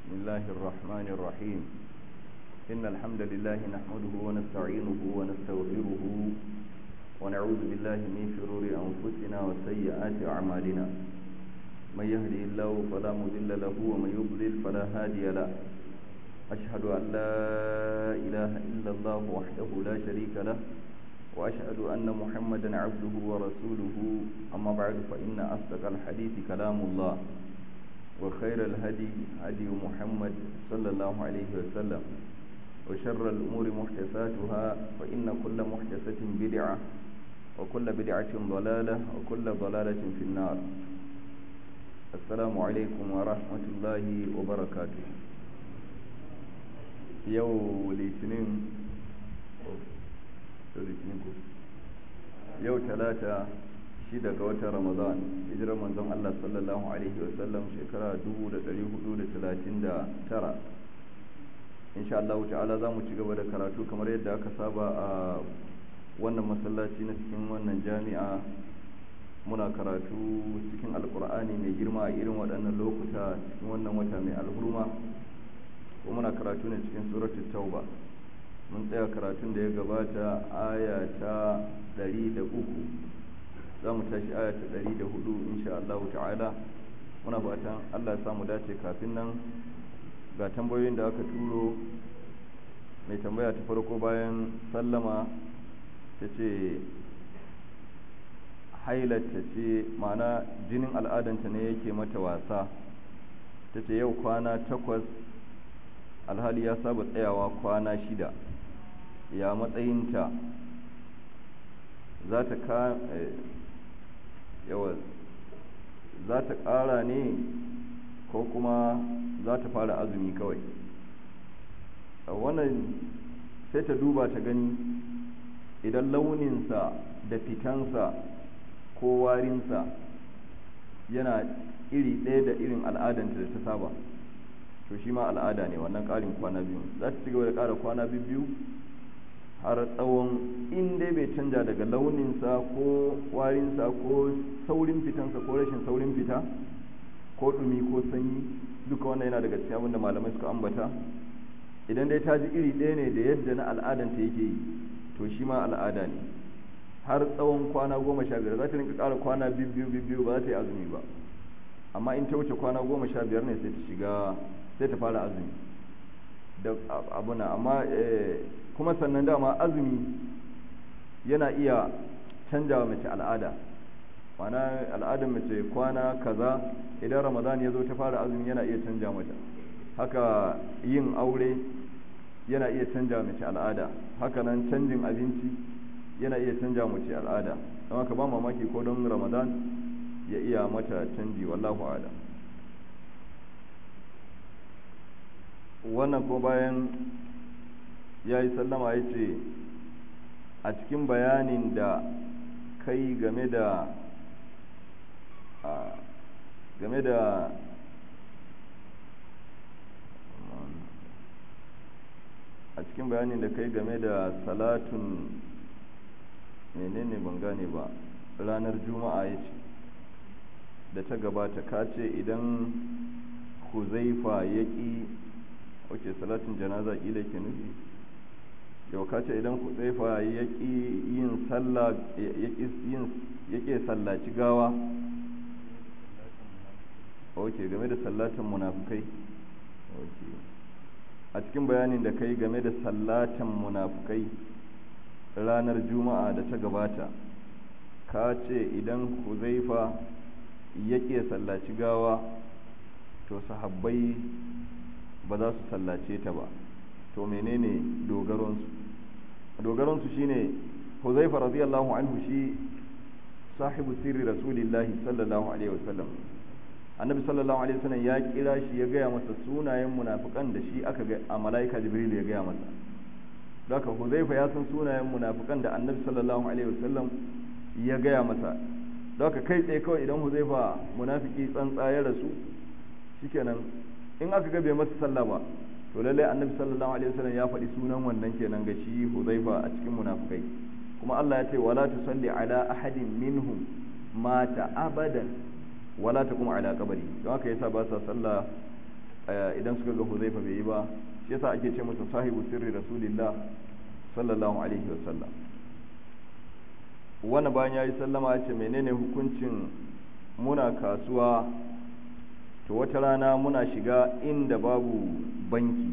بسم الله الرحمن الرحيم إن الحمد لله نحمده ونستعينه ونستغفره ونعوذ بالله من شرور أنفسنا وسيئات أعمالنا من يهدي الله فلا مضل له ومن يضلل فلا هادي له أشهد أن لا إله إلا الله وحده لا شريك له وأشهد أن محمدا عبده ورسوله أما بعد فإن أصدق الحديث كلام الله وخير الهدي هدي محمد صلى الله عليه وسلم وشر الأمور محدثاتها فإن كل محدثة بدعة وكل بدعة ضلالة وكل ضلالة في النار السلام عليكم ورحمة الله وبركاته يوم الاثنين yau talata shi daga watan ramadan hijirar manzon Allah sallallahu alaihi wasallam shekara 1439 insha Allah ta'ala za mu ci gaba da karatu kamar yadda aka saba a wannan masallaci na cikin wannan jami'a muna karatu cikin alkur'ani mai girma a irin waɗannan lokuta cikin wannan wata mai alhurma ko muna karatu ne cikin suratul tauba mun tsaya karatun da ya gabata aya ta ɗari da uku za mu tashi aya ta ɗari da hudu insha Allah ta'ala muna fatan Allah ya samu dace kafin nan ga tambayoyin da aka turo mai tambaya ta farko bayan sallama ta ce hailata ce ma'ana jinin al'adanta ne yake mata wasa ta ce yau kwana takwas alhali ya saba tsayawa kwana shida ya matsayinta za ta ka yawa za ta ƙara ne ko kuma za ta fara azumi kawai wannan sai ta duba ta gani idan launinsa da fitansa ko warinsa yana iri ɗaya da irin al'adanta da ta saba to shi ma al'ada ne wannan ƙarin kwana biyu za ta ci gaba da ƙara kwana biyu har tsawon in dai bai canja daga launinsa ko warinsa ko saurin fitansa ko rashin saurin fita ko ɗumi ko sanyi duka wannan yana daga cikin abin da malamai suka ambata idan dai ta ji iri ɗaya ne da yadda na al'adanta yake yi to shi ma al'ada ne har tsawon kwana goma sha biyar za ta rinka ƙara kwana biyu biyu ba za ta yi azumi ba amma in ta wuce kwana goma sha biyar ne sai ta shiga sai ta fara azumi da abuna amma kuma sannan dama azumi yana iya canjawa mace al'ada mana al'adar mace kwana kaza idan ramadan ya zo ta fara azumi yana iya canja mata haka yin aure yana iya canja mace al'ada haka nan canjin abinci yana iya canja mace al'ada don haka ba mamaki ko don ramadan ya iya mata canji wallahu a'lam wannan ko bayan ya yi sallama ya ce a cikin bayanin da kai game da game da a cikin bayanin da kai game da salatun menene ban gane ba ranar juma'a ya ce da ta gabata ka ce idan huzaifa ya ƙi ok salatin janaza ƙila ke nufi yau ka ce idan huzaifa ya ƙi yin sallah ya ƙi sallaci gawa ok game da sallatin munafukai ok a cikin bayanin da kai game da sallatin munafukai ranar juma'a da ta gabata ka ce idan huzaifa ya ƙi sallaci gawa to sahabbai ba za su sallace ta ba to menene dogaronsu dogaronsu shine huzaifa radiyallahu anhu shi sahibu sirri rasulillahi sallallahu alaihi wasallam annabi sallallahu alaihi wasallam ya kira shi ya gaya masa sunayen munafikan da shi aka ga a malaika jibril ya gaya masa haka huzaifa ya san sunayen munafikan da annabi sallallahu alaihi wasallam ya gaya masa haka kai tsaye kawai idan huzaifa munafiki tsantsa ya rasu shikenan in aka ga bai masa sallah ba to lalle annabi sallallahu alaihi wasallam ya faɗi sunan wannan kenan ga shi huzaifa a cikin munafikai kuma Allah ya ce wala tusalli ala ahadin minhum mata abadan wala ta kuma ala kabari don haka yasa ba sa sallah idan suka ga huzaifa bai yi ba shi yasa ake ce masa sahibu sirri rasulillah sallallahu alaihi wasallam wani bayan ya yi sallama ya ce menene hukuncin muna kasuwa to wata rana muna shiga inda babu banki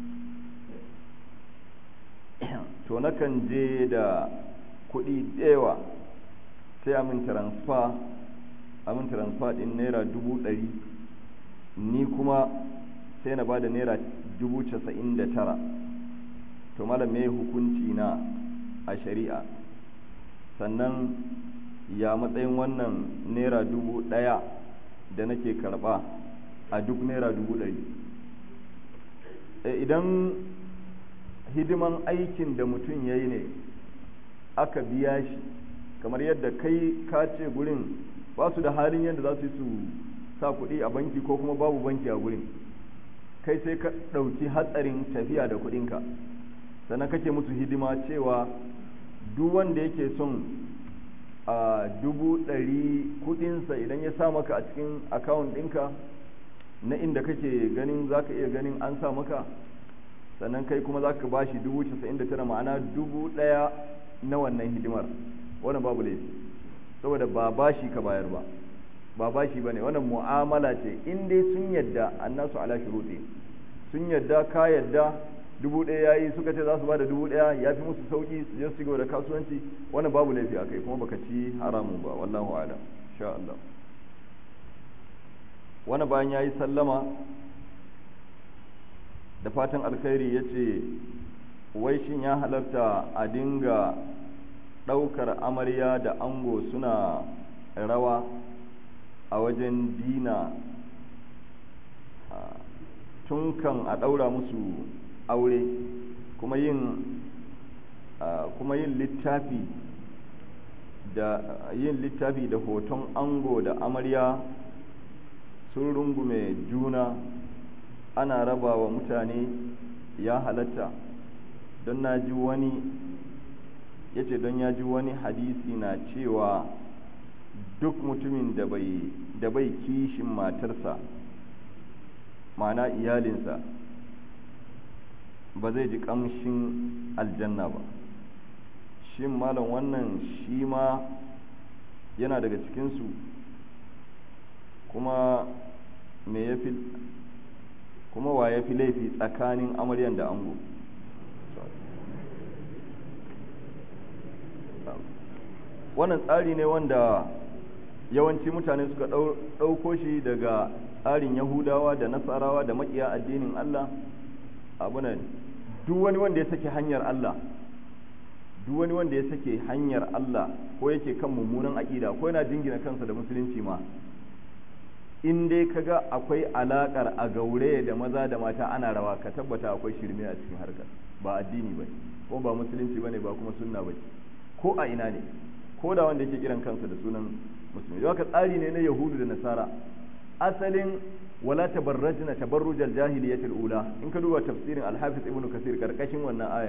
to nakan je da kuɗi yawa sai amin transfer amin transfer ɗin naira dubu ɗari ni kuma sai na ba da naira dubu casa'in da tara to malam me hukunci na a shari'a sannan ya matsayin wannan naira dubu ɗaya da nake karɓa a duk naira dubu ɗari idan hidiman aikin da mutum ya yi ne aka biya shi kamar yadda kai ka ce gurin ba su da halin yadda za su yi su sa kuɗi a banki ko kuma babu banki a gurin kai sai ka ɗauki hatsarin tafiya da kuɗinka sannan kake musu hidima cewa duk wanda yake son a dubu ɗari kuɗinsa idan ya sa maka a cikin akawun ɗinka na inda kake ganin za ka iya ganin an sa maka sannan kai kuma za ka bashi dubu casa'in da tara ma'ana dubu ɗaya na wannan hidimar wannan babu laifi saboda ba bashi ka bayar ba ba bashi ba ne wannan mu'amala ce in dai sun yadda annasu ala shuruɗi sun yadda ka yadda dubu ɗaya ya yi suka ce za su ba da dubu ɗaya ya fi musu sauƙi su je su gaba da kasuwanci wannan babu laifi a kai kuma baka ci haramun ba wallahu alam sha Allah wani bayan ya yi sallama da fatan alkhairi ya ce wai shin ya halarta a dinga ɗaukar amarya da ango suna rawa a wajen dina tun kan a ɗaura musu aure kuma yin kuma yin littafi da yin littafi da hoton ango da amarya sun rungume juna ana raba wa mutane ya halatta don na ji wani ya ce don ya ji wani hadisi na cewa duk mutumin da bai kishin matarsa ma'ana iyalinsa ba zai ji kamshin aljanna ba shin malam wannan shi ma yana daga cikinsu kuma me ya fi kuma wa ya fi laifi tsakanin amaryan da ango wannan tsari ne wanda yawanci mutane suka ɗauko shi daga tsarin yahudawa da nasarawa da makiya addinin allah abunan duk wani wanda ya sake hanyar allah duk wani wanda ya sake hanyar allah ko yake kan mummunan aƙida ko yana jingina kansa da musulunci ma in dai kaga akwai alakar a gaure da maza da mata ana rawa ka tabbata akwai shirme a cikin harkar ba addini ba ko ba musulunci bane ba kuma sunna ba ko a ina ne ko da wanda yake kiran kansa da sunan musulmi haka tsari ne na yahudu da nasara asalin wala tabarrajna tabarrujal jahiliyatil ula in ka duba tafsirin al-hafiz ibnu kasir karkashin wannan aya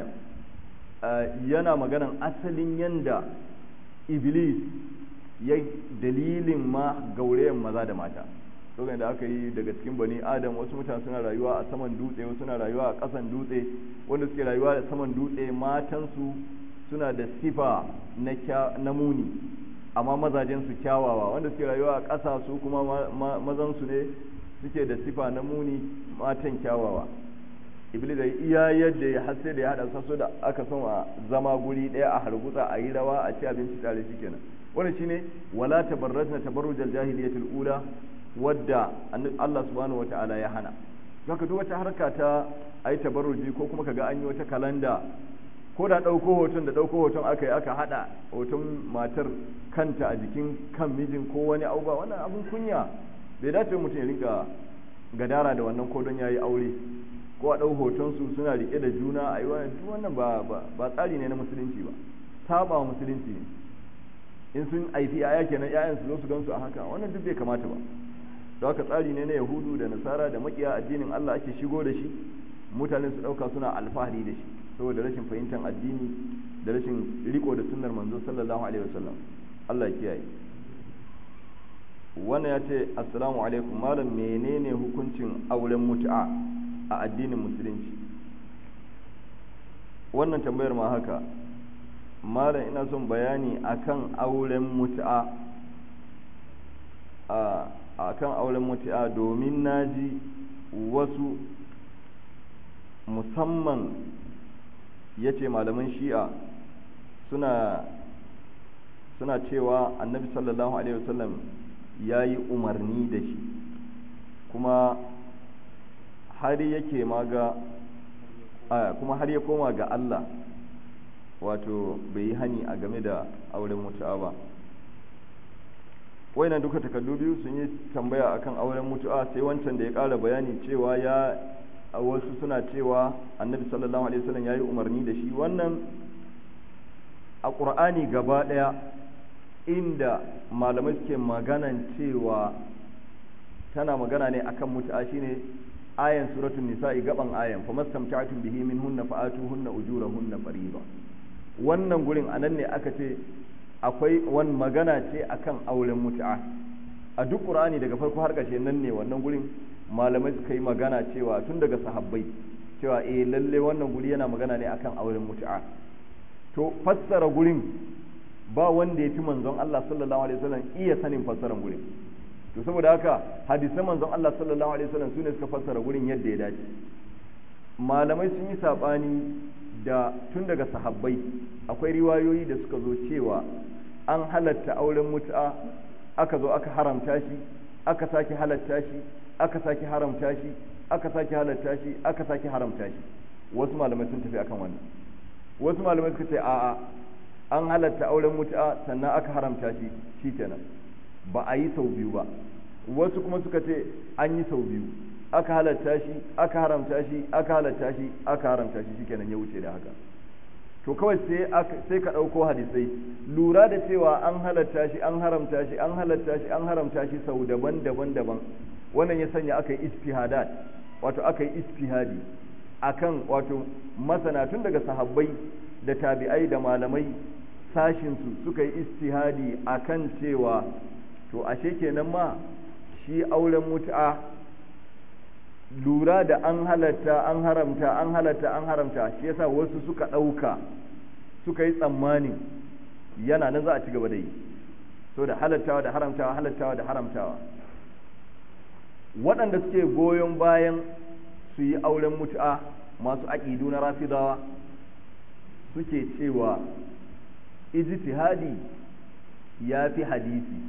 yana maganan asalin yanda iblis ya dalilin ma gaurayen maza da mata lokacin da aka yi daga cikin bani adam wasu mutane suna rayuwa a saman dutse wasu suna rayuwa a ƙasan dutse wanda suke rayuwa da saman dutse matansu suna da sifa na muni amma mazajensu kyawawa wanda suke rayuwa a ƙasa su kuma mazansu ne suke da sifa na muni matan kyawawa iblis da iya yadda ya hasse da ya haɗa sasso da aka son a zama guri ɗaya a hargutsa a yi rawa a ci abinci tare shi kenan wannan shine wala tabarrajna tabarrujal jahiliyatul ula wadda Allah subhanahu wataala ya hana zaka duk wata harka ta ai tabarruji ko kuma kaga an yi wata kalanda ko da ɗauko hoton da ɗauko hoton aka yi aka haɗa hoton matar kanta a jikin kan mijin ko wani abu ba wannan abun kunya bai dace mutum ya rinka gadara da wannan ko don yayi aure ko a ɗau hoton su suna rike da juna a yi wannan ba ba tsari ne na musulunci ba saba musulunci ne in sun aifi yaya kenan yayan su zo su gansu a haka wannan duk bai kamata ba da haka tsari ne na yahudu da nasara da makiya addinin Allah ake shigo da shi mutane su dauka suna alfahari da shi saboda rashin fahimtar addini da rashin riko da sunnar manzo sallallahu alaihi wasallam Allah ya kiyaye wannan ya ce assalamu alaikum malam menene hukuncin auren mutu'a a addinin musulunci wannan tambayar ma haka malam ina son bayani akan auren mutu'a a kan auren mutu'a domin naji wasu musamman ya ce malaman shi'a suna suna cewa annabi sallallahu alaihi wasallam ya yi umarni da shi kuma har yake maga kuma har ya koma ga Allah wato bai yi hani a game da auren mutu'a ba wayannan duka takardu biyu sun yi tambaya akan auren mutu'a sai wancan da ya ƙara bayani cewa ya wasu suna cewa annabi sallallahu alaihi wasallam ya yi umarni da shi wannan a ƙur'ani gaba ɗaya inda malamai suke maganan cewa tana magana ne akan mutu'a shine ayan suratul nisa'i gaban ayan fa mastamta'tum bihi minhunna fa'atuhunna ujurahunna fariida wannan gurin anan ne aka ce akwai wani magana ce akan auren mutu'a a duk qur'ani daga farko har ƙarshe nan ne wannan gurin malamai suka yi magana cewa tun daga sahabbai cewa eh lalle wannan guri yana magana ne akan auren mutu'a to fassara gurin ba wanda ya fi manzon Allah sallallahu alaihi wasallam iya sanin fassaran gurin to saboda haka hadisan manzon Allah sallallahu alaihi wasallam sune suka fassara gurin yadda ya dace malamai sun yi sabani da tun daga sahabbai akwai riwayoyi da suka zo cewa an halatta auren mutu'a aka zo aka haramta shi aka sake halatta shi aka sake haramta shi aka sake halatta shi aka sake haramta shi wasu malamai sun tafi akan wannan wasu malamai suka ce a'a an halatta auren mutu'a sannan aka haramta shi shikenan ba a yi sau biyu ba wasu kuma suka ce an yi sau biyu aka halatta shi aka haramta shi aka halatta shi aka haramta shi shikenan ya wuce da haka to kawai sai sai ka ɗauko hadisai lura da cewa an halatta shi an haramta shi an halatta shi an haramta shi sau daban-daban daban wannan ya sanya aka yi istihadat wato aka yi istihadi akan wato masana tun daga sahabbai da tabi'ai da malamai sashinsu suka yi istihadi akan cewa to ashe kenan ma shi auren mutu'a lura da an halatta an haramta an halatta an haramta shi yasa wasu suka ɗauka suka yi tsammanin yana nan za a ci gaba da yi so da halattawa da haramtawa halattawa da haramtawa waɗanda suke goyon bayan su yi auren mutu'a masu aƙidu na rafidawa suke cewa ijtihadi ya fi hadisi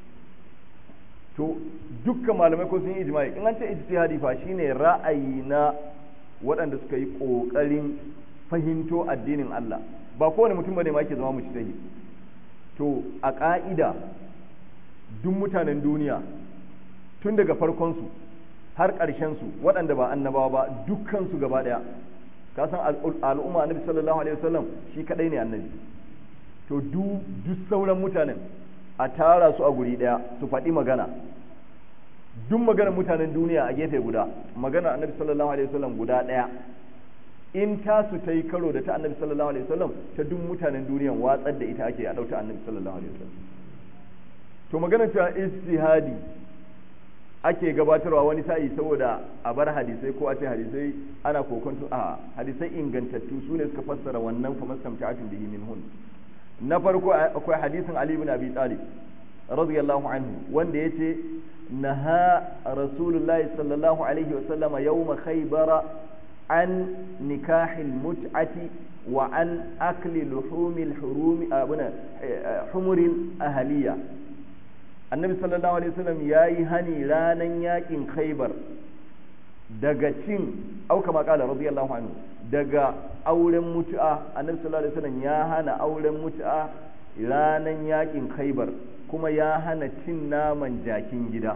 to dukkan malamai ko sun yi ijma'i in an ce ijtihadi fa shine ra'ayi na waɗanda suka yi ƙoƙarin fahimto addinin Allah ba kowane mutum bane ma yake zama mujtahid to a ƙa'ida duk mutanen duniya tun daga farkon su har ƙarshen su waɗanda ba annabawa ba dukkan su gaba ɗaya ka san al'umma annabi sallallahu alaihi wasallam shi kadai ne annabi to duk sauran mutanen a tara su a guri ɗaya su faɗi magana duk maganar mutanen duniya a gefe guda maganar annabi sallallahu alaihi wasallam guda ɗaya in ta su ta yi karo da ta annabi sallallahu alaihi wasallam ta duk mutanen duniyan watsar da ita ake a ɗauta annabi sallallahu alaihi wasallam to maganar cewa istihadi ake gabatarwa wani sa'i saboda a bar hadisai ko a ce hadisai ana kokonto a hadisai ingantattu su ne suka fassara wannan fa mastamta'atun bihi minhun na farko akwai hadisin Ali ibn Abi Talib radiyallahu anhu wanda yace naha rasulullahi sallallahu alaihi wa sallama yawma khaybara an nikahil mut'ati wa an akli luhumil hurumi abuna humuril ahliya annabi sallallahu alaihi wasallam yayi hani ranan yakin khaybar daga cin au kama kala radiyallahu anhu daga auren mutu'a annabi sallallahu alaihi wasallam ya hana auren mutu'a ranan yakin khaybar kuma ya hana cin naman jakin gida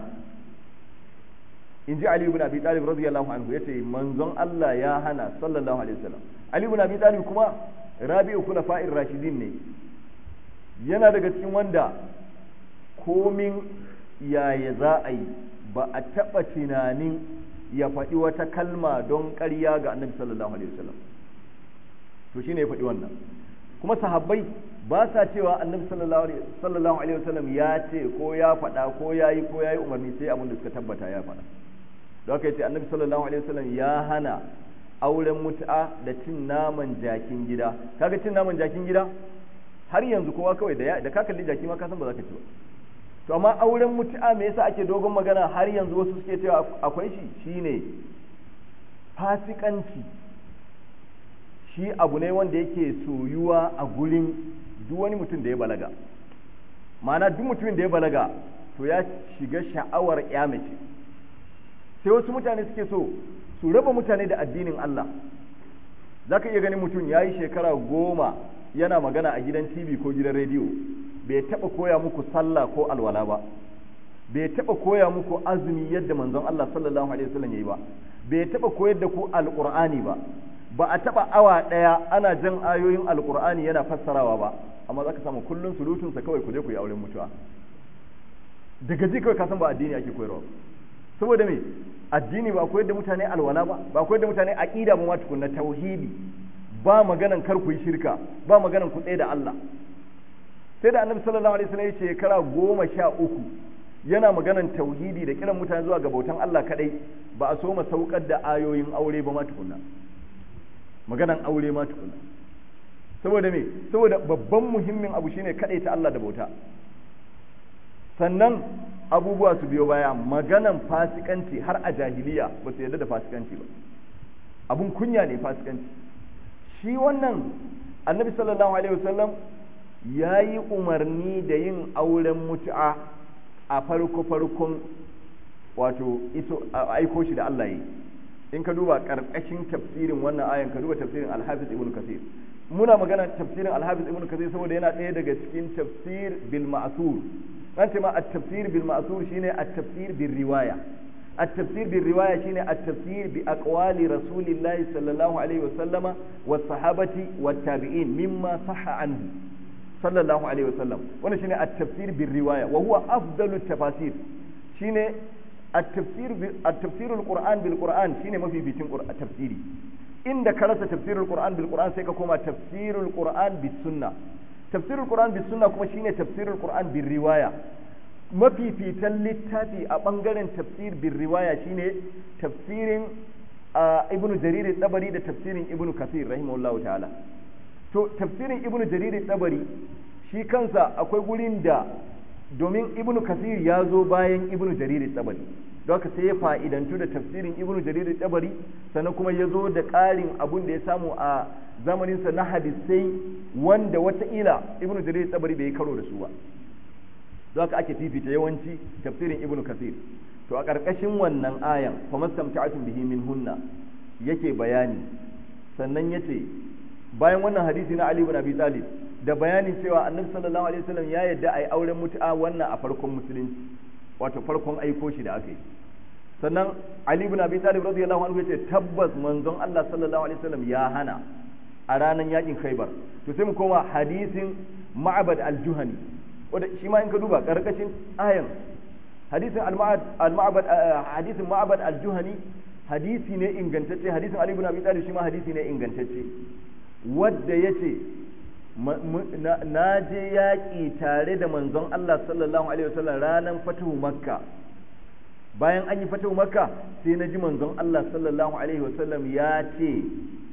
inji ali ibn abi talib radiyallahu anhu yace manzon Allah ya hana sallallahu alaihi wasallam ali ibn abi talib kuma rabi'u khulafa'ir rashidin ne yana daga cikin wanda komin yaya za a yi ba a taɓa tunanin ya faɗi wata kalma don ƙarya ga annabi sallallahu alaihi wasallam to shine ya faɗi wannan kuma sahabbai ba sa cewa annabi sallallahu alaihi wasallam ya ce ko ya faɗa ko ya yi ko ya yi umarni sai abin da suka tabbata ya faɗa da haka yace annabi sallallahu alaihi wasallam ya hana auren mutu'a da cin naman jakin gida kaga cin naman jakin gida har yanzu kowa kawai da da ka kalli jaki ma ka san ba za ka ci ba to amma auren mutu'a me yasa ake dogon magana har yanzu wasu suke cewa akwai shi shine fasikanci shi abu ne wanda yake soyuwa a gurin duk wani mutum da ya balaga ma'ana duk mutumin da ya balaga to ya shiga sha'awar mace sai wasu mutane suke so su raba mutane da addinin Allah za ka iya ganin mutum ya yi shekara goma yana magana a gidan tv ko gidan rediyo bai taɓa koya muku sallah ko alwala ba bai taɓa koya muku azumi yadda manzon Allah sallallahu alaihi wasallam yayi ba bai taɓa koyar da ku alqur'ani ba ba a taɓa awa ɗaya ana jan ayoyin alqur'ani yana fassarawa ba amma zaka samu kullun surutunsa kawai ku je ku yi auren mutuwa daga ji kawai ka san ba addini ake koyarwa saboda me addini ba koyar da mutane alwala ba ba koyar da mutane aqida ba ma tukunna tauhidi ba maganan kar ku yi shirka ba maganan ku tsaye da Allah sai da annabi sallallahu alaihi wasallam ya ce shekara goma sha uku yana maganan tauhidi da kiran mutane zuwa ga bautan Allah kadai ba a so ma saukar da ayoyin aure ba ma tukunna maganan aure ma tukunna saboda me saboda babban muhimmin abu shine kadai ta Allah da bauta sannan abubuwa su biyo baya maganan fasikanci har a jahiliya ba su yarda da fasikanci ba abun kunya ne fasikanci shi wannan annabi sallallahu alaihi wasallam ya yi umarni da yin auren mutu'a a farko farkon wato iso aiko shi da Allah yi in ka duba karkashin tafsirin wannan ayan ka duba tafsirin al-hafiz ibn kasir muna magana tafsirin al-hafiz ibn kasir saboda yana ɗaya daga cikin tafsir bil ma'sur an ce ma at-tafsir bil ma'sur shine at-tafsir bil riwaya at-tafsir bil riwaya shine at-tafsir bi aqwali rasulillahi sallallahu alaihi wasallama was sahabati wat tabi'in mimma sahha anhu sallallahu alaihi wasallam wannan shine at-tafsir bil riwaya wa huwa afdalu tafasir shine at-tafsir at-tafsir al-qur'an bil qur'an shine mafificin tafsiri inda ka rasa tafsirul qur'an bil qur'an sai ka koma tafsirul qur'an bis sunna tafsirul qur'an bis sunna kuma shine tafsirul qur'an bil riwaya mafifitan littafi a bangaren tafsir bil riwaya shine tafsirin ibnu jarir tabari da tafsirin ibnu kasir rahimahullahu ta'ala to tafsirin ibnu jarir tabari shi kansa akwai gurin da domin ibnu kasir ya zo bayan ibnu jarir tabari don haka sai ya fa'idantu da tafsirin ibnu jarir tabari sannan kuma ya zo da ƙarin abun da ya samu a zamaninsa na hadisai wanda wataƙila ibnu jarir tabari bai yi karo da su ba don haka ake fifita yawanci tafsirin ibnu kasir to a ƙarƙashin wannan ayan fa mastamta'atun bihi min hunna yake bayani sannan yace bayan wannan hadisi na Ali ibn Abi Talib da bayanin cewa Annabi sallallahu alaihi wasallam ya yadda ai auren mutu'a wannan a farkon musulunci wato farkon aiko shi da aka yi sannan Ali ibn Abi Talib radiyallahu anhu yace tabbas manzon Allah sallallahu alaihi wasallam ya hana a ranar yakin Khaibar to sai mu koma hadisin Ma'bad al-Juhani wanda shi ma in ka duba karkashin ayan hadisin al-Ma'bad hadisin Ma'bad al-Juhani hadisi ne ingantacce hadisin Ali ibn Abi Talib shi ma hadisi ne ingantacce wadda yace na je yaƙi tare da manzon Allah sallallahu alaihi wasallam ranar fatuhu makka bayan an yi fatuhu makka sai na ji manzon Allah sallallahu alaihi wasallam ya ce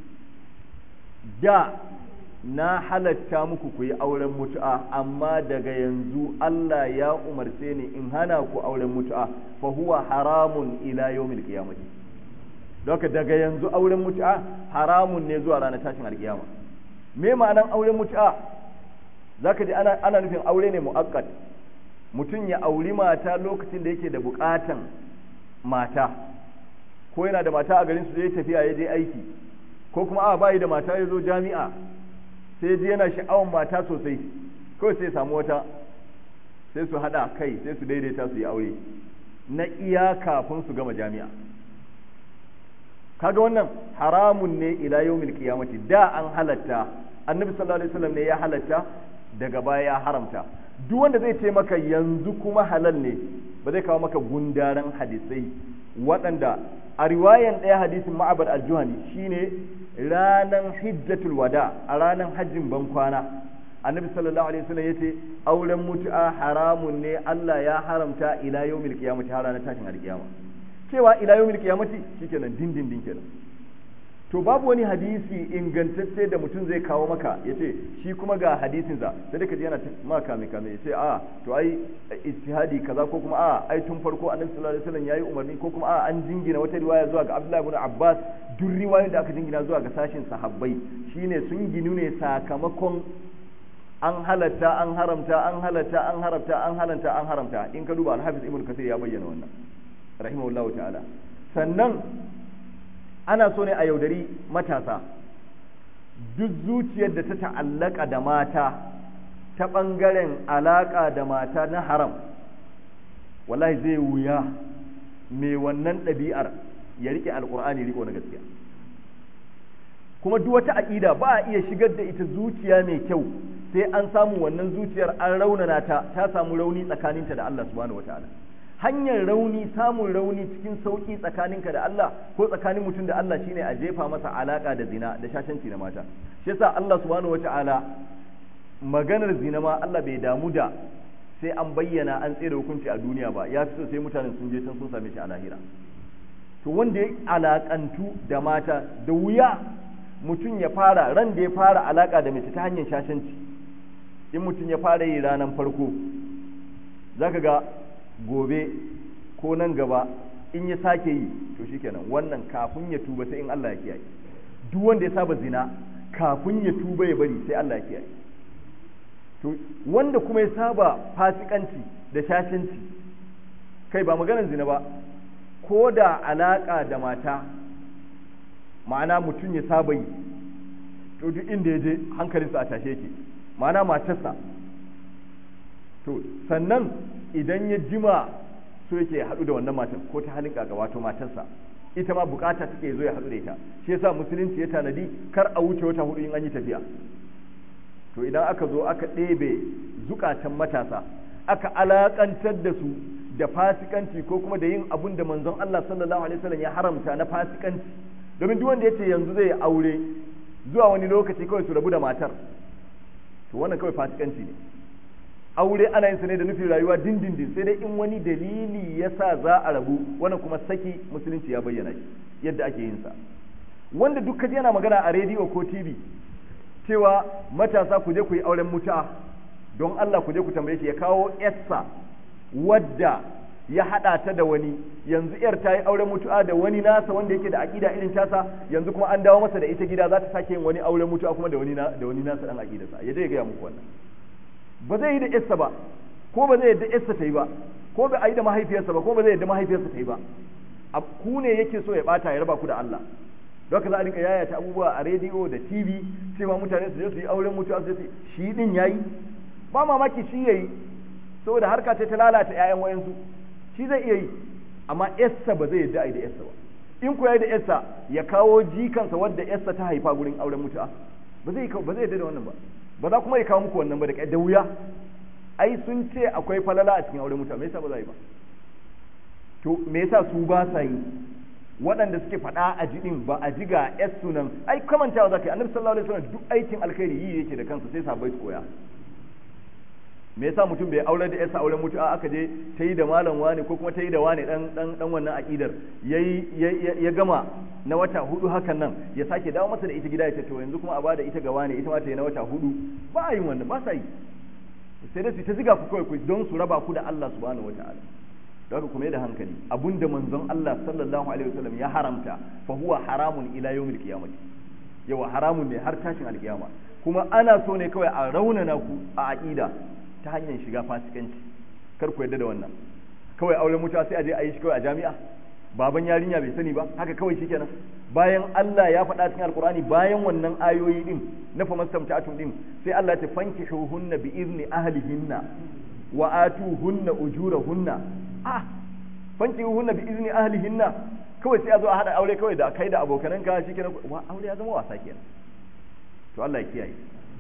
da na halatta muku ku yi auren mutu'a amma daga yanzu Allah ya umarce ni in hana ku auren mutu'a fa huwa haramun ila yawmil qiyamati doka daga yanzu auren mutu'a haramun ne zuwa ranar tashin alkiyama me ma'anan auren mutu'a zaka ji ana ana nufin aure ne mu'akkad mutum ya auri mata lokacin da yake da bukatan mata ko yana da mata a garin su zai tafiya ya je aiki ko kuma a bayi da mata ya zo jami'a sai ji yana sha'awan mata sosai kawai sai samu wata sai su hada kai sai su daidaita su yi aure na iya kafin su gama jami'a kaga wannan haramun ne ila yawmil qiyamati da an halatta annabi sallallahu alaihi wasallam ne ya halatta daga baya ya haramta duk wanda zai ce maka yanzu kuma halal ne ba zai kawo maka gundaran hadisai waɗanda a riwayan ɗaya hadisin ma'abar aljuhani shine ranan hijjatul wada a ranan hajjin ban kwana annabi sallallahu alaihi wasallam yace auren mutu'a haramun ne Allah ya haramta ila yawmil qiyamati har ranar tashin alkiyama cewa ila yawmil qiyamati shikenan dindindin kenan to babu wani hadisi ingantacce da mutum zai kawo maka ya ce shi kuma ga hadisinsa sai ka ji yana ma kame kame ya ce a to ai istihadi kaza ko kuma a ai tun farko annabi sallallahu alaihi wasallam yayi umarni ko kuma a an jingina wata riwaya zuwa ga Abdullah ibn Abbas duk riwayoyin da aka jingina zuwa ga sashin sahabbai shine sun ginu ne sakamakon an halatta an haramta an halatta an haramta an halatta an haramta in ka duba al-Hafiz Ibn Kathir ya bayyana wannan rahimahullahu ta'ala sannan ana so ne a yaudari matasa duk zuciyar da ta ta'allaka da mata ta ɓangaren alaƙa da mata na haram wallahi zai wuya mai wannan ɗabi'ar ya riƙe alƙur'ani riƙo na gaskiya kuma duk wata aƙida ba a iya shigar da ita zuciya mai kyau sai an samu wannan zuciyar an raunana ta ta samu rauni tsakaninta da Allah subhanahu wataala hanyar rauni samun rauni cikin sauki tsakaninka da Allah ko tsakanin mutum da Allah shine a jefa masa alaka da zina da shashanci na mata shi yasa Allah subhanahu wata'ala maganar zina ma Allah bai damu da sai an bayyana an tsere hukunci a duniya ba ya fi so sai mutanen sun je can sun same shi a lahira to wanda ya alakantu da mata da wuya mutum ya fara ran da ya fara alaka da mace ta hanyar shashanci in mutum ya fara yi ranar farko zaka ga gobe ko nan gaba in ya sake yi to shikenan wannan kafin ya tuba sai in Allah ya kiyaye duk wanda ya saba zina kafin ya tuba ya bari sai Allah ya kiyaye to wanda kuma ya saba fasikanci da shashanci kai ba maganar zina ba ko da alaka da mata ma'ana mutum ya saba yi to duk inda ya je hankalinsa a tashe yake ma'ana matarsa to sannan idan ya jima so yake haɗu da wannan matan ko ta halin kaga wato matarsa ita ma bukata take zo ya haɗu da ita shi yasa musulunci ya tanadi kar a wuce wata hudu in an yi tafiya to idan aka zo aka ɗebe zukatan matasa aka alakantar da su da fasikanci ko kuma da yin abun da manzon Allah sallallahu alaihi wasallam ya haramta na fasikanci domin duk wanda yace yanzu zai aure zuwa wani lokaci kawai su rabu da matar to wannan kawai fasikanci ne aure ana yin sa ne da nufin rayuwa dindindin sai dai in wani dalili ya sa za a rabu wannan kuma saki musulunci ya bayyana shi yadda ake yin sa wanda duk kaji yana magana a rediyo ko tv cewa matasa ku je ku yi auren mutu'a don Allah ku je ku tambaye shi ya kawo yarsa wadda ya hada ta da wani yanzu yar ta yi auren mutu'a da wani nasa wanda yake da aqida irin tasa yanzu kuma an dawo masa da ita gida za ta sake yin wani auren mutu'a kuma da wani da wani nasa dan aqidarsa ya dai ga muku wannan ba zai yi da yarsa ba ko ba zai yadda yarsa ta yi ba ko ba a yi da mahaifiyarsa ba ko ba zai yadda mahaifiyarsa ta yi ba a ku ne yake so ya bata ya raba ku da Allah don ka za a rinka yayata abubuwa a rediyo da tv cewa mutane su je su yi auren mutuwa su je shi din yayi ba mamaki shi yayi saboda harka ce ta lalata ƴaƴan wayansu shi zai iya yi amma yarsa ba zai yadda a yi da yarsa ba in ku yayi da yarsa ya kawo jikansa wadda yarsa ta haifa gurin auren mutuwa ba zai ba zai yadda da wannan ba ba za kuma ya kawo muku wannan ba da da wuya ai sun ce akwai falala a cikin auren mutuwa me yasa ba za yi ba to me yasa su ba sa yi waɗanda suke faɗa a jiɗin ba a ji ga yas sunan ai kamantawa za ka yi annabi sallallahu alaihi wasallam duk aikin alkhairi yi yake da kansa sai sabai su koya me yasa mutum bai aure da yasa auren mutu'a aka je ta yi da malam wani ko kuma ta yi da wani dan dan dan wannan aqidar yayi ya gama na wata hudu hakan nan ya sake dawo masa da ita gida ya ce to yanzu kuma a bada ita ga wani ita ma ta yi na wata hudu ba a yin wannan ba sa yi sai dai su ta ziga ku kawai ku don su raba ku da Allah subhanahu wataala don haka kuma da hankali abunda manzon Allah sallallahu alaihi wasallam ya haramta fa huwa haramun ila yawmil qiyamati yawa haramun ne har tashin alkiyama kuma ana so ne kawai a raunana ku a aqida ta hanyar shiga fasikanci kar ku yarda da wannan kawai auren mutuwa sai a je a yi shi kawai a jami'a baban yarinya bai sani ba haka kawai shikenan bayan Allah ya faɗa cikin alkur'ani bayan wannan ayoyi din na fa mastamta'atun din sai Allah ya fankihuhunna bi izni ahlihinna wa atuhunna ujurahunna ah fankihuhunna bi izni ahlihinna kawai sai a zo a hada aure kawai da kai da abokananka shikenan wa aure ya zama wasa kenan to Allah ya kiyaye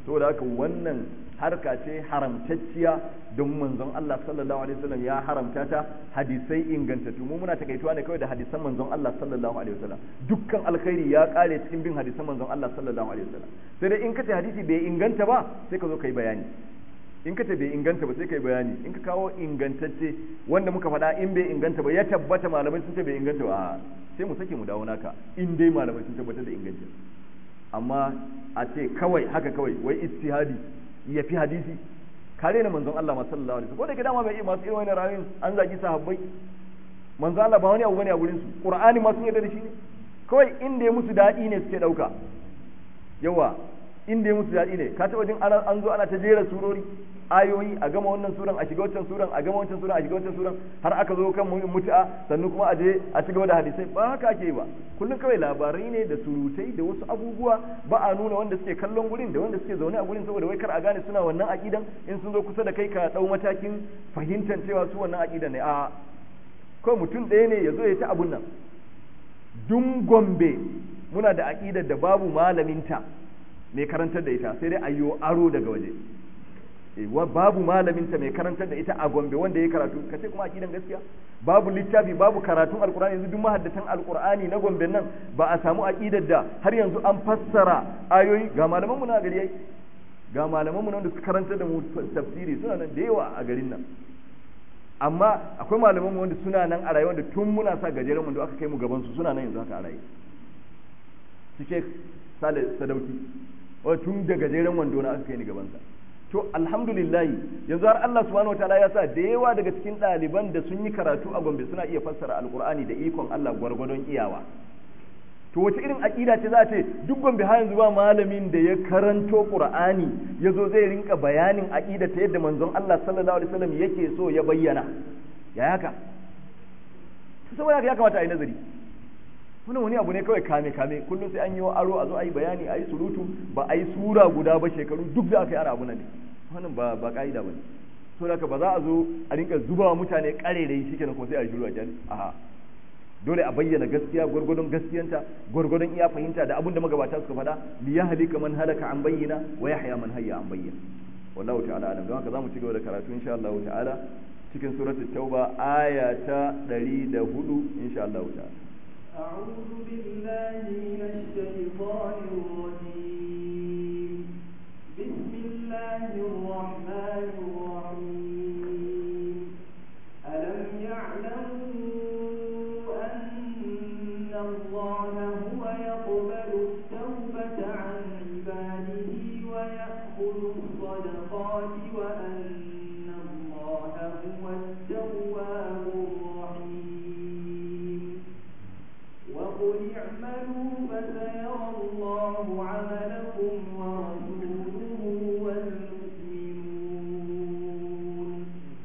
saboda haka wannan harka ce haramtacciya don manzon Allah sallallahu alaihi wasallam ya haramta ta hadisai ingantattu mu muna takaituwa ne kawai da hadisan manzon Allah sallallahu alaihi wasallam dukkan alkhairi ya kare cikin bin hadisan manzon Allah sallallahu alaihi wasallam sai dai in kace hadisi bai inganta ba sai ka zo kai bayani in kace bai inganta ba sai kai bayani in ka kawo ingantacce wanda muka faɗa in bai inganta ba ya tabbata malamai sun ce bai inganta ba sai mu sake mu dawo naka in dai malamai sun tabbatar da ingancin amma a ce kawai haka kawai wai istihadi ya fi hadisi kare na manzon Allah sallallahu alaihi wasallam ko da ke dama bai yi masu irin wannan rayuwar an zagi sahabbai manzon Allah ba wani abu bane a gurin su qur'ani ma sun yarda da shi ne kawai inda ya musu dadi ne suke dauka yawa inda ya musu dadi ne ka taba jin an zo ana ta jera surori ayoyi a gama wannan suran a shiga wancan suran a gama wancan suran a shiga wancan suran har aka zo kan mutu'a sannan kuma a je a ci gaba da hadisai ba haka ake ba kullum kawai labarai ne da surutai da wasu abubuwa ba a nuna wanda suke kallon gurin da wanda suke zaune a gurin saboda wai kar a gane suna wannan aqidan in sun zo kusa da kai ka dau matakin fahimtar cewa su wannan aqidan ne a kawai mutum ɗaya ne ya zo ya ta abun nan dun gombe muna da aqidar da babu malaminta mai karantar da ita sai dai ayyo aro daga waje babu malaminta mai karantar da ita a gombe wanda ya karatu ka ce kuma aqidan gaskiya babu littafi babu karatun alqur'ani yanzu duk mahaddatan alqur'ani na gombe nan ba a samu aqidar da har yanzu an fassara ayoyi ga malaman mu na gari yayi ga malaman mu wanda suka karantar da mu tafsiri suna nan da yawa a garin nan amma akwai malaman mu wanda suna nan a rayuwa da tun muna sa gajeren wanda aka kai mu gaban su suna nan yanzu haka a rayu su Sheikh Sale Sadauki tun da gajeren wando na aka kai ni gaban sa to alhamdulillahi yanzu har Allah subhanahu wataala ya sa da yawa daga cikin ɗaliban da sun yi karatu a Gombe suna iya fassara alkur'ani da ikon Allah gwargwadon iyawa to wace irin aqida ce za ce duk Gombe har yanzu ba malamin da ya karanto Qur'ani yazo zai rinka bayanin aqida ta yadda manzon Allah sallallahu alaihi wasallam yake so ya bayyana ya haka saboda ya kamata a yi nazari wannan wani abu ne kawai kame kame kullum sai an yi aro a zo a yi bayani a yi surutu ba a yi sura guda ba shekaru duk da aka yi ana abu nan ne wannan ba ba ka'ida ba ne so da ba za a zo a rinka zuba wa mutane karerai shi kenan ko sai a yi shiru a jani a dole a bayyana gaskiya gwargwadon gaskiyanta gwargwadon iya fahimta da abin da magabata suka faɗa li yahlika man halaka an bayyana wa yahya man hayya an bayyana wallahu ta'ala alam don haka zamu ci gaba da karatu insha Allah ta'ala cikin suratul tauba aya ta 104 insha Allah ta'ala أعوذ بالله من الشيطان الرجيم بسم الله الرحمن الرحيم ألم يعلموا أن الله هو يقبل التوبة عن عباده ويأخذ الصدقات وأن الله هو التواب الرحيم وقل اعملوا فسيرى الله عملكم ورسوله والمؤمنون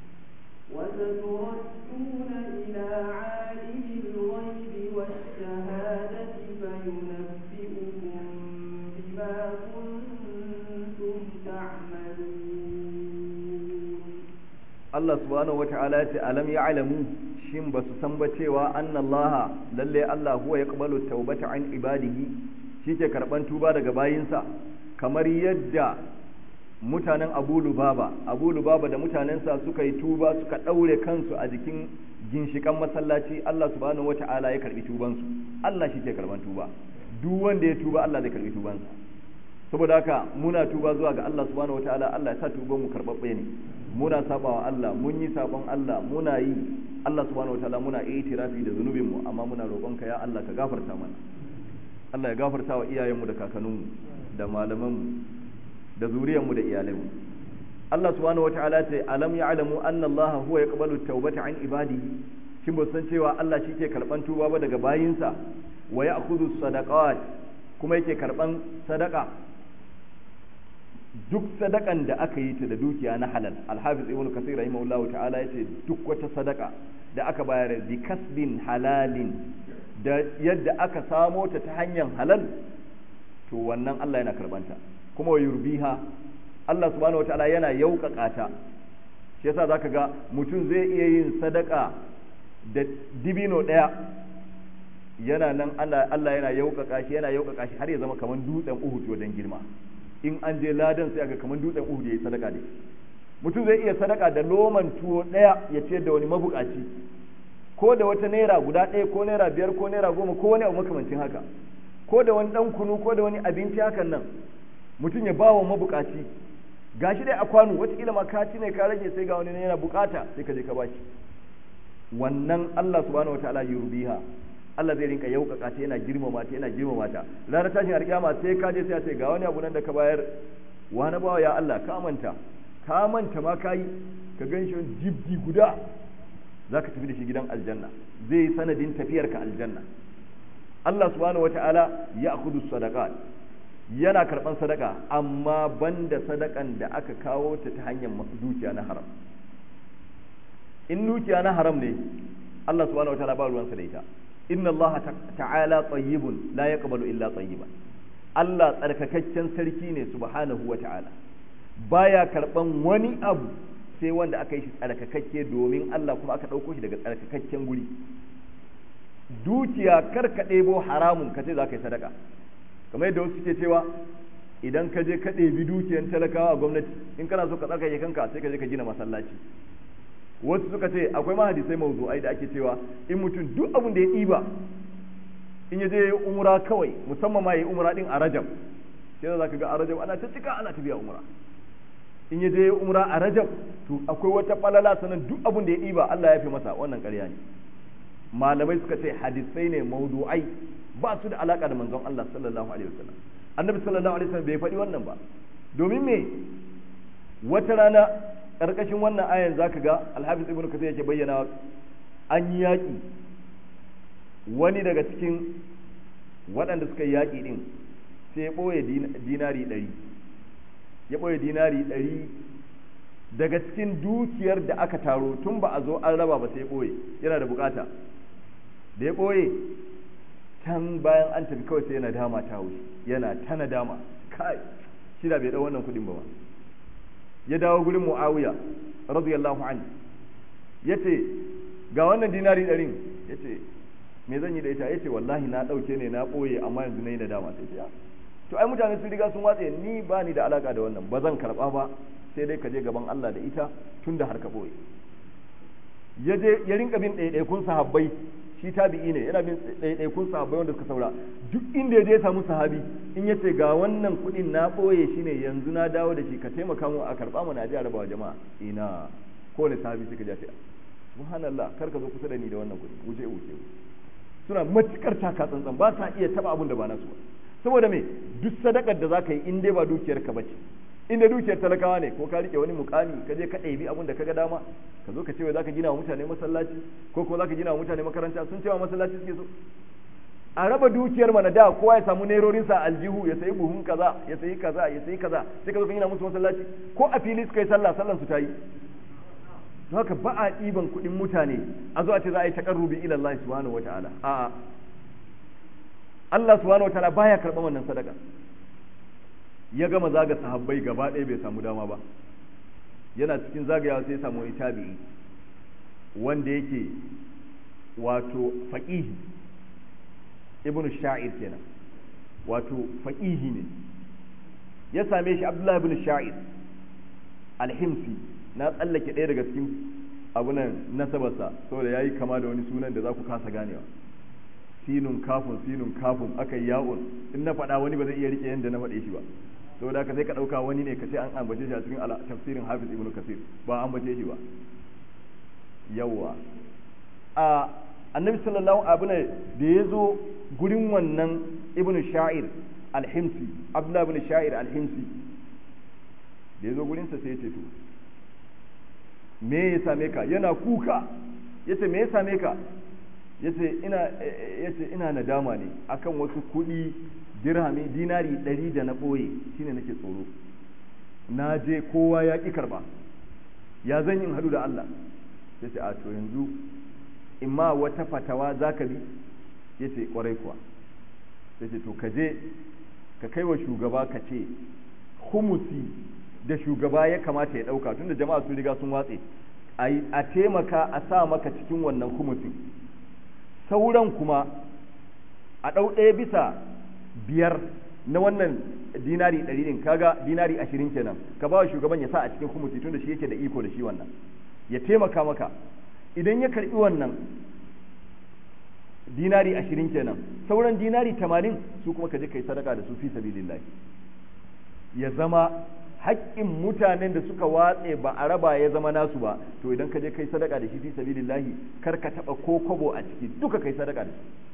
وستردون إلى عالم الغيب والشهادة فينبئكم بما كنتم تعملون Allah subhanahu wata'ala ya ce alam ya'lamu shin ba su san ba cewa annallaha lalle Allah huwa yaqbalu tawbata an ibadihi shike karban tuba daga bayinsa kamar yadda mutanen Abu Lubaba Abu Lubaba da mutanensa suka yi tuba suka daure kansu a jikin ginshikan masallaci Allah subhanahu wata'ala ya karbi tubansu Allah shike karban tuba duk wanda ya tuba Allah zai karbi tubansa saboda haka muna tuba zuwa ga Allah subhanahu wataala Allah ya sa tuban mu karbabbe ne muna sabawa Allah mun yi sabon Allah muna yi Allah subhanahu wataala muna itirafi da zunubin mu amma muna roƙonka ya Allah ka gafarta mana Allah ya gafarta wa iyayenmu da kakanninmu da malamanmu da zuriyarmu da iyalanmu Allah subhanahu wataala ce alam ya'lamu anna Allah huwa yaqbalu tawbata an ibadihi shin ba san cewa Allah shi ke karban tuba ba daga bayinsa wa ya'khudhu sadaqat kuma yake karban sadaka duk sadakan da aka yi ta da dukiya na halal alhafiz ibnu kasir rahimahullahu ta'ala yace duk wata sadaka da aka bayar bi kasbin halalin da yadda aka samo ta ta hanyar halal to wannan Allah yana karbanta kuma wa yurbiha Allah subhanahu wataala yana yaukaka ta shi yasa zaka ga mutum zai iya yin sadaka da dibino daya yana nan Allah Allah yana yaukaka shi yana yaukaka shi har ya zama kamar dutsen Uhud wajen girma in an je ladan sai aga kamar dutsen uhud yayi sadaka ne mutum zai iya sadaka da loman tuwo ɗaya ya ciyar da wani mabukaci ko da wata naira guda ɗaya ko naira biyar ko naira goma ko wani abu makamancin haka ko da wani ɗan kunu ko da wani abinci hakan nan mutum ya ba wa mabukaci gashi dai a kwano wataƙila ma ka ci ne ka rage sai ga wani yana bukata sai ka je ka bashi wannan Allah subhanahu wataala yurbiha Allah zai rinka yaukaka ta yana girmama ta yana girmama ta ranar tashin alƙiyama sai ka je sai ya ce ga wani abu nan da ka bayar wani bawa ya Allah ka manta ka manta ma ka yi ka gan shi jibgi guda za ka tafi da shi gidan aljanna zai yi sanadin tafiyarka aljanna Allah subhanahu wata'ala ya akudu sadaka yana karɓan sadaka amma banda sadakan da aka kawo ta ta hanyar dukiya na haram in dukiya na haram ne Allah subhanahu wata'ala ba ruwansa da ita inna Allah ta'ala tayyibun la yaqbalu illa tayyiban Allah tsarkakakken sarki ne subhanahu wata'ala baya karban wani abu sai wanda aka yi shi tsarkakakke domin Allah kuma aka ɗauko shi daga tsarkakakken guri dukiya kar ka ɗebo haramun ka ce za ka yi sadaka kamar yadda wasu suke cewa idan ka je ka ɗebi dukiyan talakawa a gwamnati in kana so ka tsarkake kanka sai ka je ka gina masallaci wasu suka ce akwai mahadisai mawdu'ai da ake cewa in mutum duk abin da ya ɗiba in ya je ya yi umra kawai musamman ma ya yi umra din a rajab sai za ka ga a rajab ana ta cika ana tafiya umra in ya je umra a rajab to akwai wata falala sanan duk abin da ya ɗiba Allah ya fi masa wannan ƙarya ne malamai suka ce hadisai ne maudu'ai ba su da alaka da manzon Allah sallallahu alaihi wasallam annabi sallallahu alaihi wasallam bai faɗi wannan ba domin me wata rana ƙarƙashin wannan ayan zaka ga alhafiz ibnu kasir yake bayyana an yi yaƙi wani daga cikin waɗanda suka yi yaƙi ɗin sai ya ɓoye dinari ɗari ya ɓoye dinari ɗari daga cikin dukiyar da aka taro tun ba a zo an raba ba sai ya ɓoye yana da bukata da ya ɓoye can bayan an tafi kawai sai yana dama ta wuce yana ta nadama kai shi da bai ɗau wannan kuɗin ba ya dawo gurin mu'awiya radiyallahu anhu ya ce ga wannan dinari ɗarin ya ce me zan yi da ita ya ce wallahi na ɗauke ne na ɓoye amma yanzu na yi nadama sai ce to ai mutane sun riga sun watse ni ba ni da alaka da wannan ba zan karba ba sai dai ka je gaban Allah da ita tun da har ka boye ya je ya rinka bin ɗaiɗaikun sahabbai shi tabi'i ne yana bin ɗaiɗaikun sahabbai wanda suka saura duk inda ya je samu sahabi in ya ce ga wannan kuɗin na ɓoye shi ne yanzu na dawo da shi ka taimaka mu a karɓa mu na je a rabawa jama'a ina kowane sahabi suka ja sai subhanallah kar ka zo kusa da ni da wannan kuɗi wuce wuce suna matukar taka tsantsan ba sa iya taba abin da ba nasu ba saboda me duk sadakar da zaka yi in dai ba dukiyar ka bace in dai dukiyar talakawa ne ko ka rike wani mukami ka je ka ɗebi abin da kaga dama ka zo ka ce wai zaka gina wa mutane masallaci ko ko zaka gina wa mutane makaranta sun cewa masallaci suke so a raba dukiyar mana da kowa ya samu nerorin sa aljihu ya sayi buhun kaza ya sayi kaza ya sayi kaza sai ka zo ka gina musu masallaci ko a fili suka yi sallah sallan su ta yi don haka ba a ɗiban kuɗin mutane a zo a ce za a yi taƙarrubi ila Allah subhanahu wataala a'a Allah subhanahu wataala baya karɓa wannan sadaka ya gama zaga sahabbai gaba ɗaya bai samu dama ba yana cikin zagayawa sai ya samu wani tabi'i wanda yake wato faqihi ibnu sha'ir kenan wato faqihi ne ya same shi Abdullahi ibn Sha'ir al-Himsi na tsallake ɗaya daga cikin abunan nasabarsa saboda yayi kama da wani sunan da za ku kasa ganewa sinun kafun sinun kafun aka yi ya'un in na faɗa wani ba zai iya rike yadda na faɗe shi ba saboda haka sai ka ɗauka wani ne ka ce an ambace shi a cikin tafsirin hafiz ibnu kasir ba an ambace shi ba yawwa a annabi sallallahu abu ne da ya zo gurin wannan ibnu sha'ir alhimsi abdullah ibn sha'ir alhimsi da ya zo gurinsa sai ya ce to me ya same ka yana kuka ya ce me ya same ka ya ce ina nadama ne akan wasu kuɗi dirhami dinari ɗari da na ɓoye shine nake tsoro na je kowa ya ƙi karɓa ya zan yin haɗu da Allah ya ce a to yanzu in ma wata fatawa za ka bi ya ce ƙwarai kuwa ya ce to ka je ka kai wa shugaba ka ce humusi da shugaba ya kamata ya ɗauka tunda jama'a sun riga sun watse a taimaka a sa maka cikin wannan humusin sauran kuma a ɗau ɗaya bisa biyar na wannan dinari ɗari ɗin kaga dinari ashirin kenan ka ba wa shugaban ya sa a cikin kumusi tunda shi yake da iko da shi wannan ya taimaka maka idan ya karɓi wannan dinari ashirin kenan sauran dinari tamanin su kuma ka je ka yi sadaka da su fi sabilillahi ya zama haƙƙin mutanen da suka watse ba a raba ya zama nasu ba to idan ka je kai sadaka da shi fi sabilillahi kar ka taɓa ko kobo a ciki duka kai sadaka da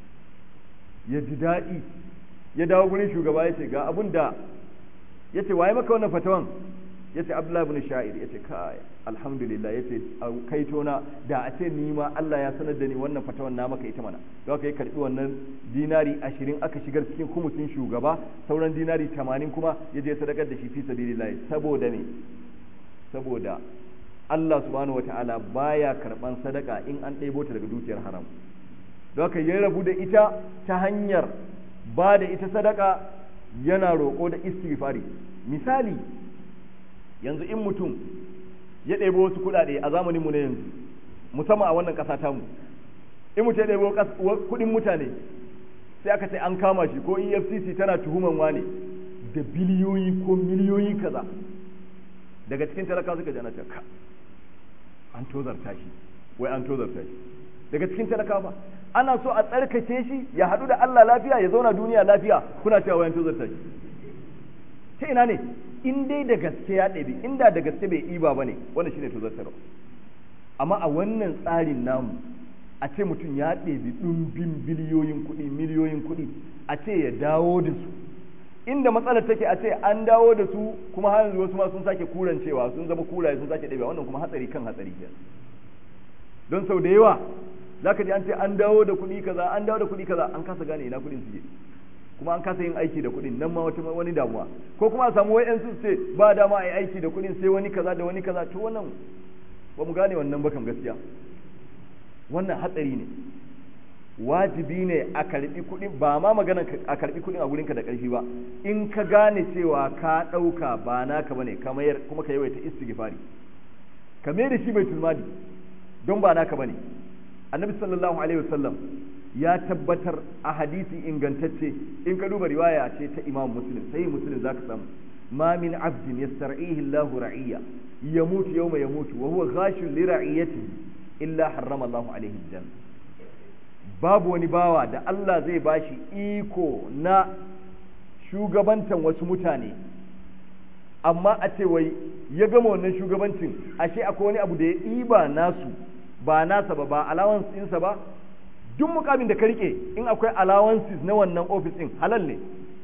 shi ya ji daɗi ya dawo gurin shugaba ya ce ga abun da ya ce waye maka wannan fatawan ya ce abdullahi ibn sha'ir ya ce kai alhamdulillah ya ce kai tona da a ce ni ma Allah ya sanar da ni wannan fatawan na maka ita mana don haka ya karbi wannan dinari ashirin aka shigar cikin kumusin shugaba sauran dinari tamanin kuma ya je sadakar da shi fi sabilillah saboda ne saboda Allah subhanahu wata'ala baya karban sadaka in an ɗebo ta daga dukiyar haram don haka ya rabu da ita ta hanyar ba da ita sadaka yana roƙo da istighfari misali yanzu in mutum ya ɗebo wasu kuɗaɗe a zamanin mu na yanzu musamman a wannan ƙasa tamu in mutum ya ɗebo kuɗin mutane sai aka ce an kama shi ko efcc tana tuhuman wane da biliyoyi ko miliyoyi kaza daga cikin talaka suka jana ce ka an tozarta shi wai an tozarta shi daga cikin talaka ba ana so a tsarkake shi ya haɗu da Allah lafiya ya zauna duniya lafiya kuna cewa wayan tozarta shi ta ina ne in dai da gaske ya ɗabi inda da gaske bai iba ba ne wannan shine tozartarwa amma a wannan tsarin namu a ce mutum ya ɗebi ɗumbin biliyoyin kuɗi miliyoyin kuɗi a ce ya dawo da su inda matsalar take a ce an dawo da su kuma har yanzu wasu ma sun sake kurancewa sun zama kuraye sun sake ɗabewa wannan kuma hatsari kan hatsari kenan don sau da yawa zaka ji an ce an dawo da kuɗi kaza an dawo da kuɗi kaza an kasa gane ina kuɗin su je kuma an kasa yin aiki da kuɗin nan ma wata wani damuwa ko kuma a samu wayan su ce ba dama a yi aiki da kuɗin sai wani kaza da wani kaza to wannan ba mu gane wannan ba kam gaskiya wannan hatsari ne wajibi ne a karbi kuɗin ba ma magana a karbi kuɗin a gurinka da ƙarfi ba in ka gane cewa ka ɗauka ba naka bane ka mayar kuma ka yawaita istighfari ka mai da shi bai tulmadi don ba naka bane annabi sallallahu alaihi wasallam ya tabbatar a hadisi ingantacce in ka duba riwaya ce ta imam muslim sai muslim zaka samu ma min abdin yastar'ihi Allahu ra'iyya yamutu yawma yamutu wa huwa ghashun li ra'iyatihi illa harrama Allahu alaihi aljanna babu wani bawa da Allah zai bashi iko na shugabantan wasu mutane amma a ce wai ya gama wannan shugabancin ashe akwai wani abu da ya ɗiba nasu ba nasa ba ba allowance ɗinsa ba duk mukamin da ka rike in akwai allowances na wannan ofis ɗin halal ne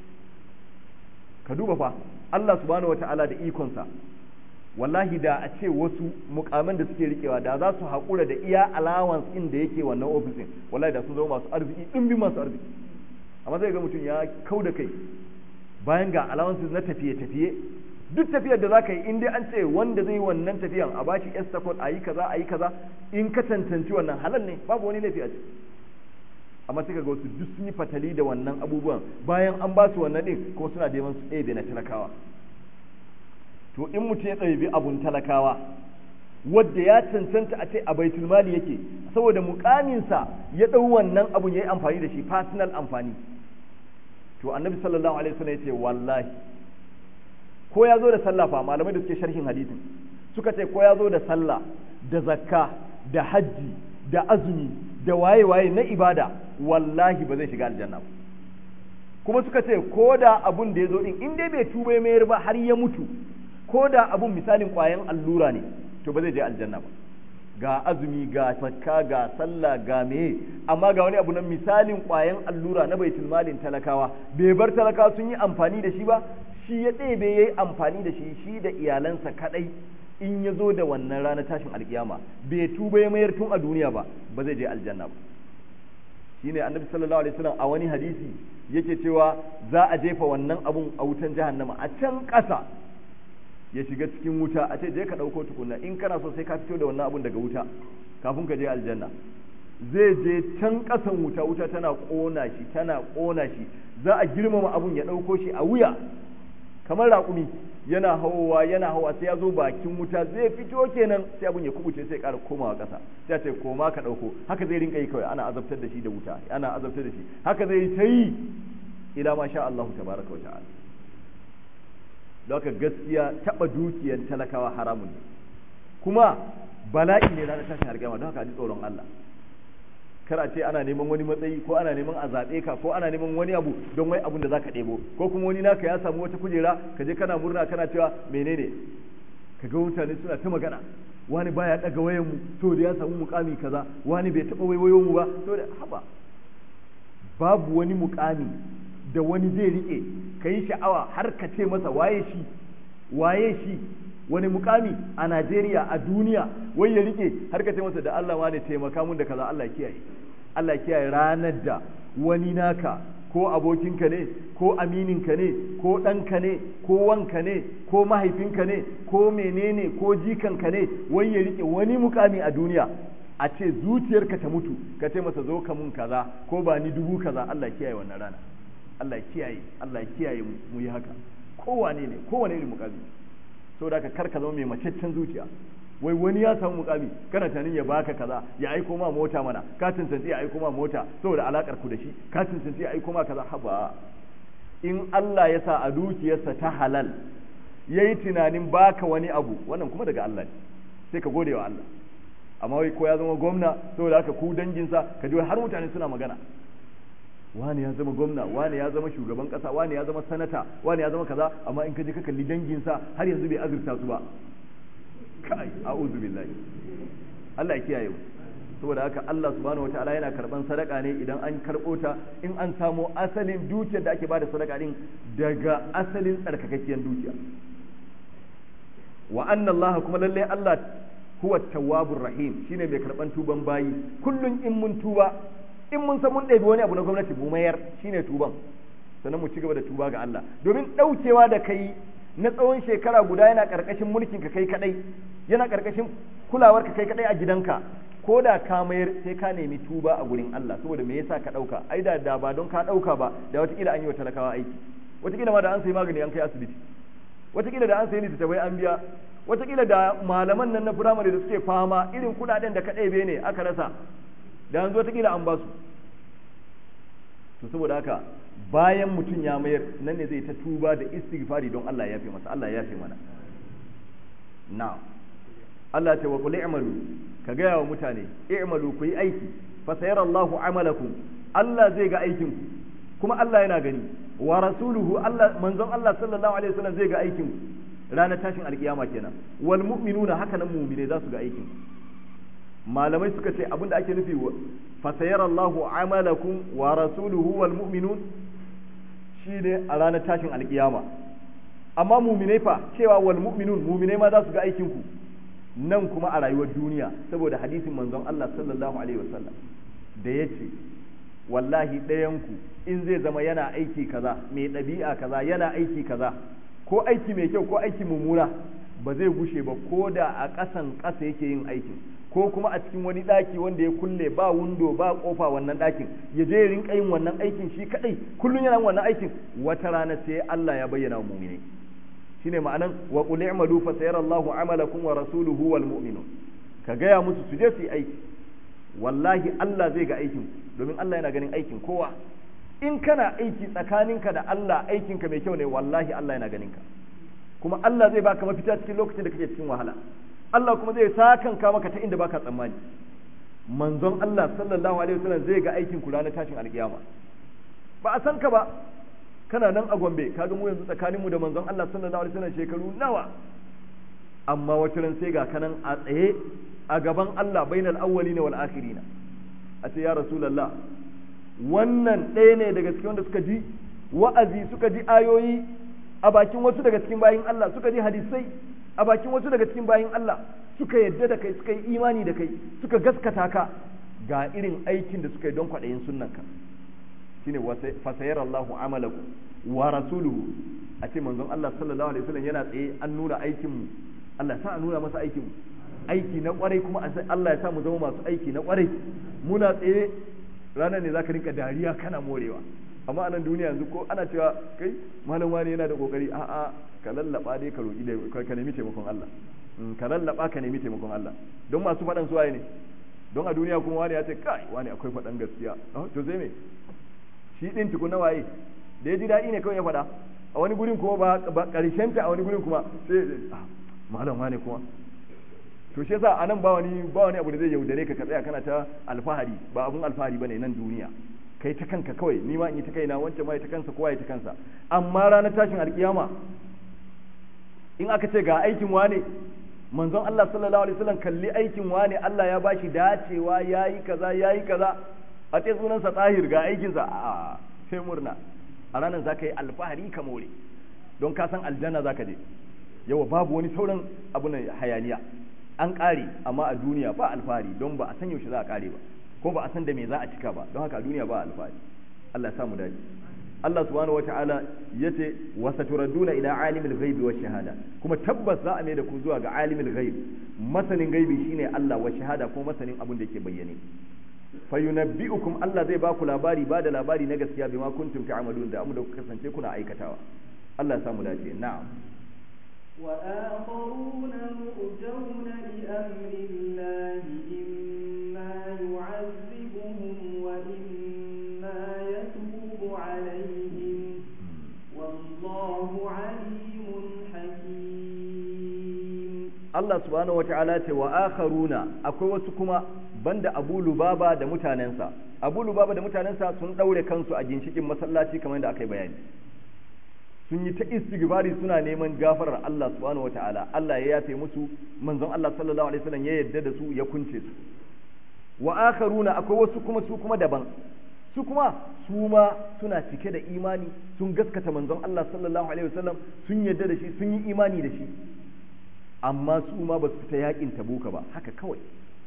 ka duba fa Allah subhanahu wata'ala da ikonsa wallahi da a ce wasu mukamin da suke rikewa da za su haƙura da iya allowance ɗin da yake wannan ofis ɗin wallahi da sun zama masu arziki ɗimbin masu arziki amma zai ga mutum ya kau da kai bayan ga allowances na tafiye-tafiye duk tafiyar da za ka yi in dai an ce wanda zai wannan tafiyan a bashi estakot a yi kaza a yi kaza in ka cancanci wannan halal ne babu wani laifi a ciki amma sai ga wasu duk sun yi fatali da wannan abubuwan bayan an ba su wannan din kuma suna neman su ɗebe na talakawa to in mutum ya ɗabi abun talakawa wadda ya cancanta a ce a baitul mali yake saboda mukaminsa ya ɗau wannan abun ya yi amfani da shi personal amfani to annabi sallallahu alaihi wasallam ya ce wallahi ko ya zo da sallah fa malamai da suke sharhin hadisin suka ce ko ya zo da sallah da zakka da hajji da azumi da waye-waye na ibada wallahi ba zai shiga aljanna ba kuma suka ce ko da abun da ya zo din in dai bai tuba ya mayar ba har ya mutu ko da abun misalin kwayan allura ne to ba zai je aljanna ba ga azumi ga zakka ga sallah ga meye amma ga wani abu nan misalin kwayan allura na baitul malin talakawa bai bar talakawa sun yi amfani da shi ba shi ya ɗebe ya yi amfani da shi shi da iyalansa kaɗai in ya zo da wannan ranar tashin alkiyama bai tuba ya mayar tun a duniya ba ba zai je aljanna ba shi ne annabi sallallahu alaihi wasallam a wani hadisi yake cewa za a jefa wannan abun a wutan jahannama a can ƙasa ya shiga cikin wuta a ce je ka ɗauko tukunna in kana so sai ka fito da wannan abun daga wuta kafin ka je aljanna zai je can ƙasan wuta wuta tana ƙona shi tana ƙona shi za a girmama abun ya ɗauko shi a wuya kamar raƙumi yana hawowa yana hawa sai ya zo bakin wuta zai fito kenan sai abun ya kubuce sai ƙara komawa ƙasa sai ce koma ka ɗauko haka zai rinka yi kawai ana azabtar da shi da wuta ana azabtar da shi haka zai ta yi ila ma sha Allah tabaraka wa ta'ala don haka gaskiya taba dukiyar talakawa haramun ne kuma bala'i ne ranar tashin alƙiyama don haka ji tsoron Allah kar a ce ana neman wani matsayi ko ana neman a zaɓe ka ko ana neman wani abu don wai abun da zaka ɗebo ko kuma wani naka ya samu wata kujera ka je kana murna kana cewa menene ka ga mutane suna ta magana wani baya ɗaga wayan mu to da ya samu mukami kaza wani bai taɓa waiwayo mu ba to da haba babu wani mukami da wani zai rike ka yi sha'awa har ka ce masa waye shi waye shi wani mukami a Najeriya a duniya wai ya rike har ka ce masa da Allah ma ne taimaka mun da kaza Allah kiyaye Allah kiyaye ranar da wani naka ko abokinka ne ko amininka ne ko ɗanka ne ko wanka ne ko mahaifinka ne ko menene ko jikanka ne wai ya rike wani mukami a duniya a ce zuciyarka ta mutu ka ce masa zo ka mun kaza ko ba ni dubu kaza Allah kiyaye wannan rana Allah kiyaye Allah kiyaye mu yi haka kowane ne kowane irin mukami saboda ka kar ka zama mai macaccen zuciya wai wani ya samu mukami kana tunanin ya baka kaza ya aiko ma mota mana ka tantance ya aiko ma mota saboda alakar ku da shi ka tantance ya aiko ma kaza haba in Allah ya sa a dukiyarsa ta halal yayi tunanin baka wani abu wannan kuma daga Allah ne sai ka gode wa Allah amma wai ko ya zama gwamna saboda haka ku danginsa ka ji har mutane suna magana wani ya zama gwamna wani ya zama shugaban kasa wani ya zama sanata wani ya zama kaza amma in ka je ka kalli danginsa har yanzu bai azurta su ba kai a'udhu billahi Allah ya kiyaye mu saboda haka Allah subhanahu wataala yana karban sadaka ne idan an karbo ta in an samo asalin dukiyar da ake bada sadaka din daga asalin tsarkakakkiyar dukiya wa anna Allah kuma lalle Allah huwa tawwabur rahim shine mai karban tuban bayi kullun in mun tuba in mun san mun ɗabi wani abu na gwamnati mu mayar shine tuban sannan mu ci gaba da tuba ga Allah domin ɗaukewa da kai na tsawon shekara guda yana ƙarƙashin mulkin ka kai kadai yana ƙarƙashin kulawar ka kai kadai a gidanka ko da ka mayar sai ka nemi tuba a gurin Allah saboda me yasa ka ɗauka ai da da ba don ka ɗauka ba da watakila an yi wa talakawa aiki watakila ma da an sayi magani an kai asibiti watakila da an sayi littattafai an biya watakila da malaman nan na firamare da suke fama irin kuɗaɗen da ka ɗebe ne aka rasa da yanzu watakila an ba su to saboda haka bayan mutum ya mayar nan ne zai ta tuba da istighfari don Allah ya fi masa Allah ya fi mana na Allah ta wa qul i'malu ka gaya wa mutane i'malu ku yi aiki fa sayara Allahu amalakum Allah zai ga aikin ku kuma Allah yana gani wa rasuluhu Allah manzon Allah sallallahu alaihi wasallam zai ga aikin ku ranar tashin alkiyama kenan wal mu'minuna haka nan mu'mine za su ga aikin ku malamai suka ce abinda ake nufi fasayar Allahu amalakum wa rasuluhu wal mu'minun shine a ranar tashin alkiyama amma muminai fa cewa wal mu'minun muminai ma za su ga aikin ku nan kuma a rayuwar duniya saboda hadisin manzon Allah sallallahu alaihi wasallam da yace wallahi ɗayan ku in zai zama yana aiki kaza mai ɗabi'a kaza yana aiki kaza ko aiki mai kyau ko aiki mummuna ba zai gushe ba ko da a ƙasan ƙasa yake yin aikin ko kuma a cikin wani ɗaki wanda ya kulle ba windo ba ƙofa wannan ɗakin ya je ya rinka yin wannan aikin shi kaɗai kullum yana wannan aikin wata rana sai Allah ya bayyana wa mu'mini shine ma'anan wa qul i'malu fa sayara Allahu amalakum wa rasuluhu wal mu'minun ka gaya musu su je su yi aiki wallahi Allah zai ga aikin domin Allah yana ganin aikin kowa in kana aiki tsakaninka da Allah aikinka mai kyau ne wallahi Allah yana ganin ka kuma Allah zai baka mafita cikin lokacin da kake cikin wahala Allah kuma zai sakanka maka ta inda baka tsammani manzon Allah sallallahu alaihi wasallam zai ga aikin ku ranar tashin alkiyama ba a san ka ba kana nan a Gombe kaga mu yanzu tsakanin mu da manzon Allah sallallahu alaihi wasallam shekaru nawa amma wata ran sai ga kanan a tsaye a gaban Allah bainal awwalina wal akhirina a ce ya rasulullah wannan ɗaya ne daga cikin wanda suka ji wa'azi suka ji ayoyi a bakin wasu daga cikin bayin Allah suka ji hadisai a bakin wasu daga cikin bayin Allah suka yadda da kai suka yi imani da kai suka gaskata ka ga irin aikin da suka yi don kwaɗayin sunnanka shine fasayar Allahu amalaku wa rasuluhu a ce manzon Allah sallallahu alaihi wasallam yana tsaye an nuna aikin mu Allah sa a nuna masa aikin mu aiki na kwarai kuma Allah ya sa mu zama masu aiki na kwarai muna tsaye ranar ne zaka rinka dariya kana morewa amma a nan duniya yanzu ko ana cewa kai malam wani yana da kokari a a ka lallaba dai ka roki dai ka nemi taimakon Allah ka lallaba ka nemi taimakon Allah don masu faɗan suwaye ne don a duniya kuma wani ya ce kai wani akwai faɗan gaskiya to zai me shi din tukun na waye da ya ji daɗi ne kawai ya faɗa a wani gurin kuma ba ƙarshen ta a wani gurin kuma sai malam wane kuma to shi yasa anan ba wani ba wani abu da zai yaudare ka ka tsaya kana ta alfahari ba abun alfahari bane nan duniya kai ta kanka kawai ni ma in yi ta kaina wancan ma ya ta kansa kowa ya ta kansa amma ranar tashin alkiyama in aka ce ga aikin wane manzon Allah sallallahu alaihi wasallam kalli aikin wane Allah ya bashi dacewa yayi kaza yayi kaza a ce sunansa tsahir ga aikinsa a sai murna a ranar zaka yi alfahari ka more don ka san aljanna zaka je yawa babu wani sauran abu na hayaniya an ƙare amma a duniya ba alfahari don ba a san yaushe za a ƙare ba ko ba a san da me za a cika ba don haka a duniya ba alfahari Allah ya samu dace Allah subhanahu wata'ala yace wa saturadduna ila alimil ghaibi wash shahada kuma tabbas za a mai da ku zuwa ga alimil ghaib masanin gaibi shine Allah wa shahada ko masanin abin da yake bayyane fayunabbi'ukum Allah zai ba ku labari ba da labari na gaskiya bima kuntum ta'malun da amma da kuka kasance kuna aikatawa Allah ya samu dace na'am وآخرون مرجون لأمر الله إما يعذبهم وإما يتوب عليهم والله عليم حكيم Allah subhanahu wata'ala ce wa akharuna akwai wasu kuma banda Abu Lubaba da mutanensa Abu Lubaba da mutanensa sun daure kansu a ginshikin masallaci kamar yadda aka yi bayani sun yi ta istighfari suna neman gafarar Allah subhanahu wataala Allah ya yafe musu manzon Allah sallallahu alaihi wasallam ya yadda da su ya kunce su wa akharuna akwai wasu kuma su kuma daban su kuma su ma suna cike da imani sun gaskata manzon Allah sallallahu alaihi wasallam sun yadda da shi sun yi imani da shi amma su ma ba su fita yakin tabuka ba haka kawai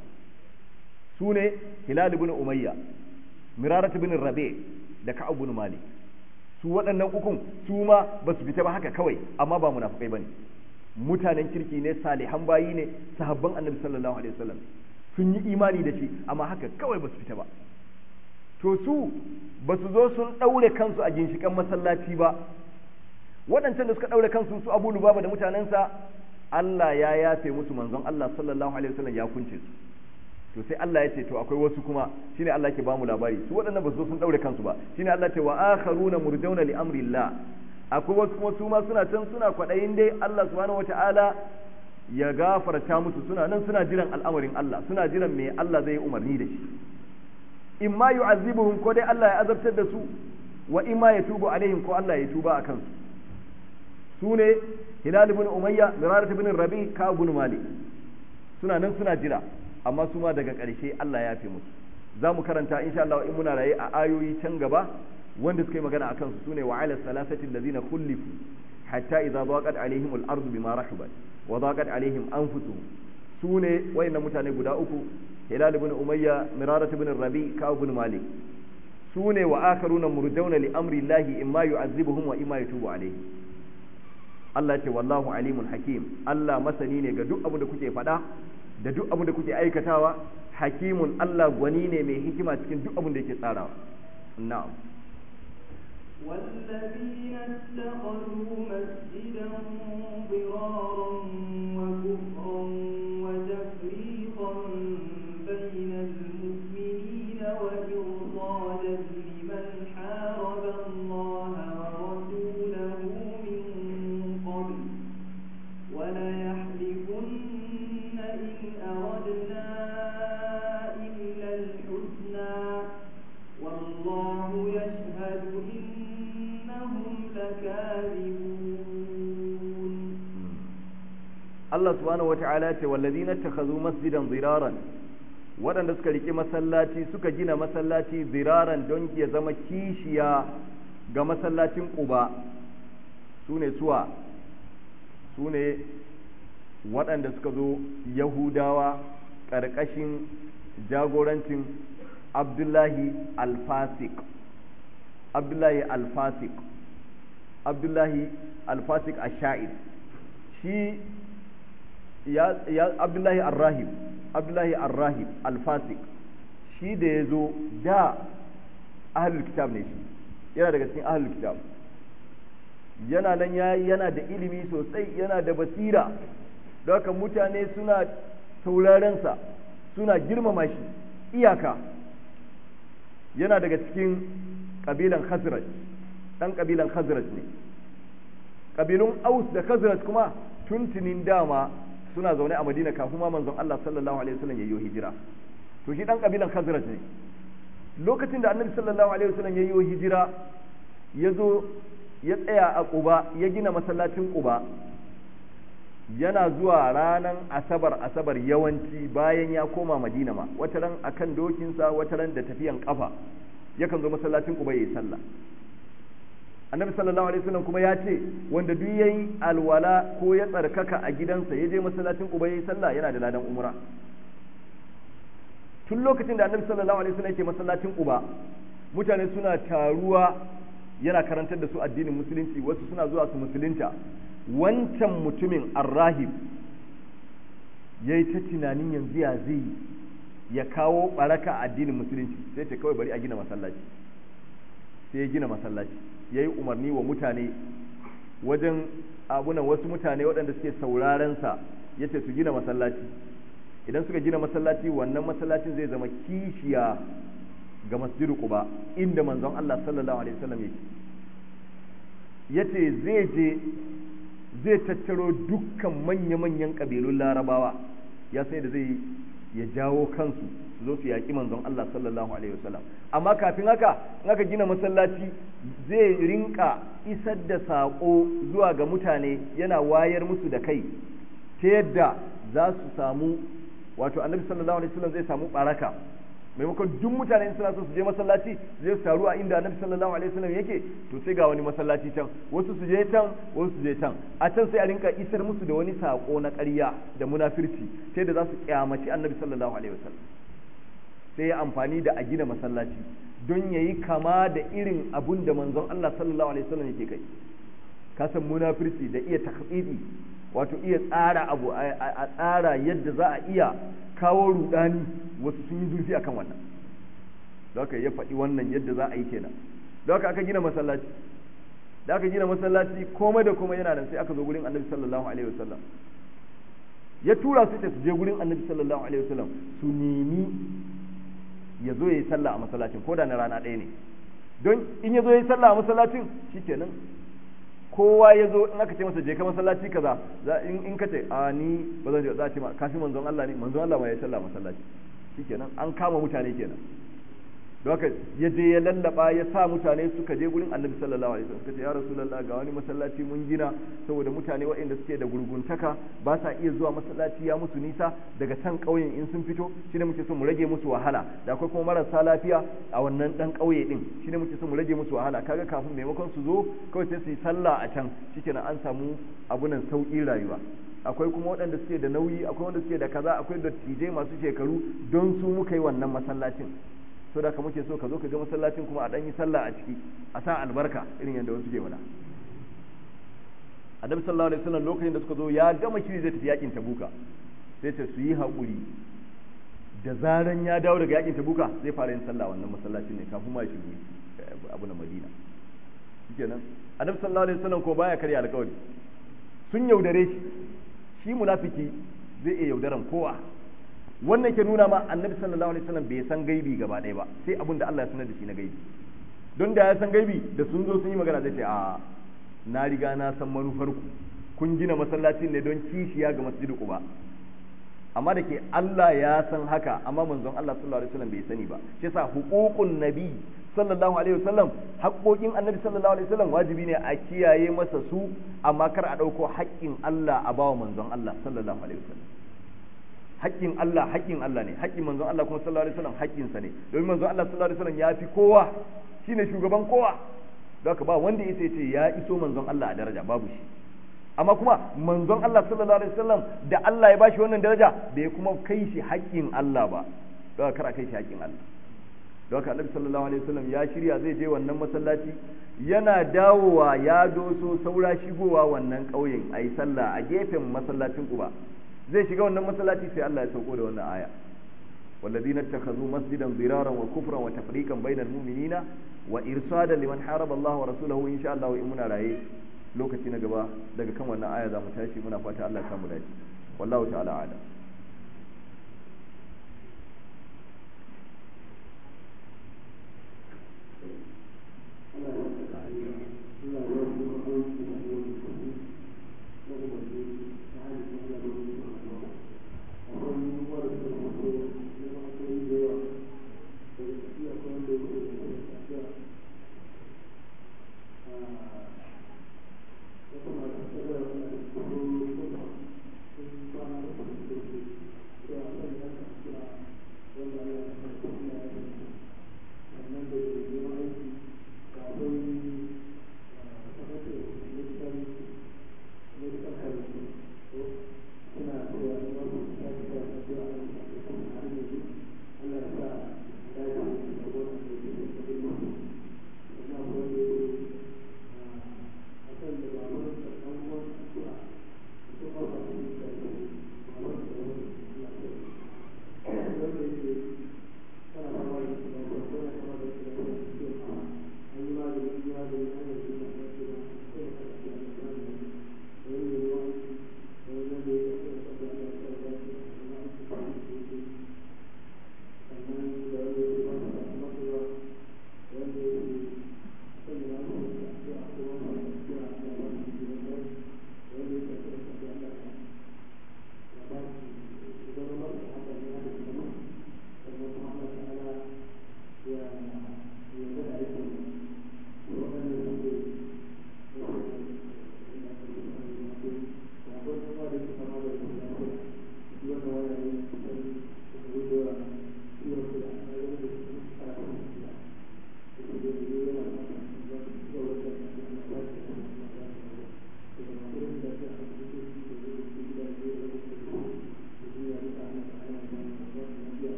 su ne hilal ibn umayya mirarat ibn rabi da ka'ab ibn malik su waɗannan ukun su ma ba su fita ba haka kawai amma ba munafukai bane mutanen kirki ne salihan bayi ne sahabban annabi sallallahu alaihi wasallam sun yi imani da shi amma haka kawai ba su fita ba to su ba su zo sun ɗaure kansu a ginshikan masallaci ba waɗancan da suka ɗaure kansu su abu lubaba da mutanensa Allah ya yafe musu manzon Allah sallallahu alaihi wasallam ya kunce su to sai Allah ya ce to akwai wasu kuma shine Allah ke bamu labari su waɗannan ba su sun daure kansu ba shine Allah ce wa akharuna murjauna li amrillah akwai wasu kuma su ma suna can suna kwadayin dai Allah subhanahu wataala ya gafarta musu suna nan suna jiran al'amarin Allah suna jiran me Allah zai umarni da shi imma yu'azibuhum ko dai Allah ya azabtar da su wa imma yatubu alaihim ko Allah ya tuba akan su su ne Hilal ibn Umayya Mirarat ibn Rabi ka ibn Malik suna nan suna jira amma su ma daga ƙarshe Allah ya fi musu za mu karanta insha Allah in muna raye a ayoyi can gaba wanda suka yi magana a kansu sune wa ala salasati allazina khulifu hatta idza daqat alaihim al-ardu bima rahabat wa daqat alaihim anfusuhum sune wayannan mutane guda uku Hilal ibn Umayya Mirarat ibn Rabi ka ibn Malik sune wa akharuna murjauna li amri Allah imma yu'azzibuhum wa imma yatubu alaihim Allah ce wallahu alimun hakim Allah masani ne ga duk abu da kuke faɗa da duk abin da kuke aikatawa hakimun Allah gwani ne mai hikima cikin duk abin da yake tsarawa na'am والذين اتخذوا مسجدا ضرارا وكفرا وتفريقا بين المؤمنين وإرصادا لمن حارب الله ورسوله من قبل وليحلفن إن أردنا إلا الحسنى والله يشهد إنهم لكاذبون Allah subhanahu wata'ala ce wallazina takhazu masjidan ziraran waɗanda suka riki masallaci suka gina masallaci ziraran don ya zama kishiya ga masallacin Quba sune suwa sune waɗanda suka zo Yahudawa ƙarƙashin jagorancin Abdullahi Al-Fasik Abdullahi Al-Fasik Abdullahi Al-Fasik Ash-Sha'ir shi ya, ya Abdullahi Ar-Rahib Abdullahi Ar-Rahib Al-Fasik shi da ya zo da ahlul kitab ne shi yana daga cikin ahlul kitab yana nan ya yana da ilimi sosai yana da basira don haka mutane suna saurarensa suna girmama shi iyaka yana daga cikin ƙabilan khazraj dan kabilan khazraj ne kabilun aus da khazraj kuma tuntunin dama suna zaune a madina kafin ma manzon Allah sallallahu alaihi wasallam yayyo hijira to shi dan kabilan khazraj ne lokacin da annabi sallallahu alaihi wasallam yayyo hijira ya zo ya tsaya a quba ya gina masallacin quba yana zuwa ranar asabar asabar yawanci bayan ya koma madina ma wata ran akan dokinsa wata ran da tafiyan kafa yakan zo masallacin quba yayi sallah annabi sallallahu alaihi wasallam kuma ya ce wanda duk yayi alwala ko ya tsarkaka a gidansa ya je masallacin quba yayi sallah yana da ladan umra tun lokacin da annabi sallallahu alaihi wasallam yake masallacin quba mutane suna taruwa yana karantar da su addinin musulunci wasu suna zuwa su musulunta wancan mutumin arrahib yayi ta tunanin yanzu ya zai ya kawo baraka a addinin musulunci sai ce kawai bari a gina masallaci sai ya gina masallaci ya yi umarni wa mutane wajen abunan wasu mutane waɗanda suke saurarensa ya ce su gina masallaci idan suka gina masallaci wannan masallacin zai zama kishiya ga masjidu quba inda manzon Allah sallallahu alaihi wasallam yake yace zai je zai tattaro dukkan manya-manyan kabilun larabawa ya sai da zai ya jawo kansu su zo su yaƙi manzon Allah sallallahu alaihi wasallam amma kafin haka in aka gina masallaci zai rinka isar da saƙo zuwa ga mutane yana wayar musu da kai ta yadda za su samu wato annabi sallallahu alaihi wasallam zai samu baraka maimakon duk mutane suna so su je masallaci zai su taru a inda annabi sallallahu alaihi wasallam yake to sai ga wani masallaci can wasu su je can wasu su je can a can sai a rinka isar musu da wani sako na ƙarya da munafirci sai da za su kyamaci annabi sallallahu alaihi wasallam sai ya amfani da a gina masallaci don ya yi kama da irin abun da manzon Allah sallallahu alaihi wasallam yake kai kasan munafirci da iya takhidi wato iya tsara abu a tsara yadda za a iya kawo rudani wasu sun yi zurfi akan wannan da haka ya faɗi wannan yadda za a yi kenan da haka aka gina masallaci da aka gina masallaci komai da komai yana nan sai aka zo gurin annabi sallallahu alaihi wasallam ya tura su ta su je gurin annabi sallallahu alaihi wasallam su nemi ya zo ya yi sallah a masallacin ko da na rana ɗaya ne don in ya zo ya yi sallah a masallacin shikenan kowa ya zo in aka ce masa je ka masallaci kaza in ka ce a ni ba zan je za a ce ma kafin manzon Allah ne manzon Allah ma ya sallah masallaci shikenan an kama mutane kenan don haka ya je ya lallaba ya sa mutane suka je gurin annabi sallallahu alaihi wasallam suka ce ya rasulullah ga wani masallaci mun gina saboda mutane waɗanda suke da gurguntaka ba sa iya zuwa masallaci ya musu nisa daga can ƙauyen in sun fito shine muke so mu rage musu wahala da akwai kuma marasa lafiya a wannan dan ƙauye din shine muke so mu rage musu wahala kaga kafin maimakon su zo kawai sai su yi sallah a can shikenan an samu abunan sauƙin rayuwa akwai kuma waɗanda suke da nauyi akwai wanda suke da kaza akwai dattijai masu shekaru don su muka yi wannan masallacin so da ka muke so ka zo ka ga masallacin kuma a dan yi sallah a ciki a sa albarka irin yadda wasu ke mana annabi sallallahu alaihi wasallam lokacin da suka zo ya gama kiri zai tafi yakin tabuka sai ce su yi haƙuri da zaran ya dawo daga yakin tabuka zai fara yin sallah wannan masallacin ne kafin ma ya shigo abu na madina shikenan annabi sallallahu alaihi wasallam ko baya karya alƙawari sun yaudare shi shi munafiki zai iya yaudaran kowa wannan ke nuna ma annabi sallallahu alaihi wasallam bai san gaibi gaba ɗaya ba sai abin da Allah ya sanar da shi na gaibi don da ya san gaibi da sun zo sun yi magana zai ce a na riga na san manufar ku kun gina masallacin ne don kishiya ga masjidu quba amma da ke Allah ya san haka amma manzon Allah sallallahu alaihi wasallam bai sani ba shi yasa huququn nabi sallallahu alaihi wasallam haƙoƙin annabi sallallahu alaihi wasallam wajibi ne a kiyaye masa su amma kar a ɗauko haƙƙin Allah a bawa manzon Allah sallallahu alaihi wasallam haƙƙin Allah haƙƙin Allah ne haƙƙin manzon Allah kuma sallallahu alaihi wasallam haƙƙin sa ne domin manzon Allah sallallahu alaihi wasallam ya fi kowa shine shugaban kowa don haka ba wanda yace ce ya iso manzon Allah a daraja babu shi amma kuma manzon Allah sallallahu alaihi wasallam da Allah ya bashi wannan daraja bai kuma kai shi haƙƙin Allah ba don haka kar a kai shi haƙƙin Allah don haka Annabi sallallahu alaihi wasallam ya shirya zai je wannan masallaci yana dawowa ya doso saura shigowa wannan ƙauyen ayi sallah a gefen masallacin Quba zai shiga wannan masallaci sai Allah ya sauko da wannan aya والذين اتخذوا مسجدا ضرارا وكفرا وتفريقا بين المؤمنين وارصادا لمن حارب الله ورسوله ان شاء الله in muna raye lokaci na gaba daga kan wannan aya za mu tashi muna fata Allah ya samu dace wallahu ta'ala a'lam Thank you.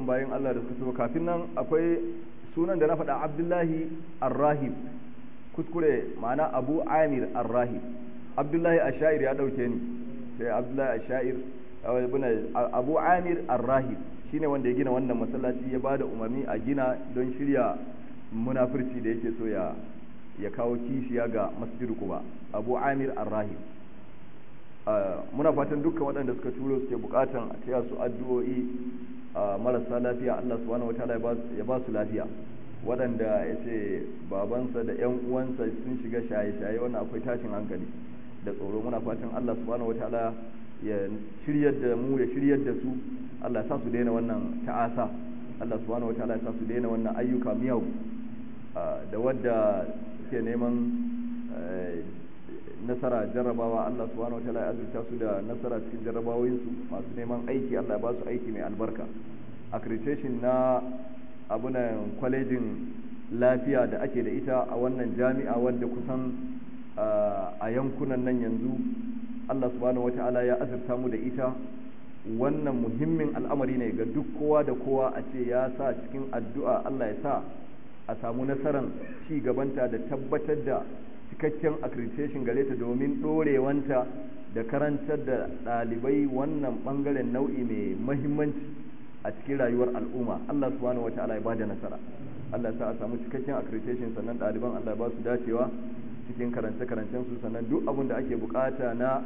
dukkan bayan Allah da suka so kafin nan akwai sunan da na faɗa Abdullahi Ar-Rahib kuskure ma'ana Abu Amir Ar-Rahib Abdullahi Ashair ya dauke ni sai Abdullahi Ashair Abu Amir Ar-Rahib shine wanda ya gina wannan masallaci ya bada umarni a gina don shirya munafurci da yake so ya ya kawo kishiya ga Masjid Quba Abu Amir Ar-Rahib muna fatan dukkan waɗanda suka turo suke bukatan a taya su addu'o'i marasa lafiya Allah subhanahu wataala ya ba su lafiya waɗanda ya ce babansa da ‘yan uwansa sun shiga shaye-shaye wannan akwai tashin hankali da tsoro muna fatan Allah subhanahu wataala ya shiryar da mu ya shiryar da su Allah ya sa su daina wannan ta'asa Allah subhanahu wataala ya sa su daina wannan ayyuka miyau da wadda suke neman nasara jarrabawa Allah subhanahu wataala ya azurta su da nasara cikin jarrabawoyinsu masu neman aiki Allah ya ba su aiki mai albarka accreditation na abunan kwalejin lafiya da ake da ita a wannan jami'a wadda kusan a yankunan nan yanzu Allah subhanahu wataala ya azurta mu da ita wannan muhimmin al'amari ne ga duk kowa da kowa a ce ya sa cikin addu'a Allah ya sa a samu nasarar ci gabanta da tabbatar da cikakken accreditation gare ta domin ɗorewanta da karantar da ɗalibai wannan ɓangaren nau'i mai mahimmanci a cikin rayuwar al'umma Allah subhanahu wata'ala ya bada nasara Allah sa a samu cikakken accreditation sannan ɗaliban Allah ba su dacewa cikin karance-karancen su sannan duk abin da ake bukata na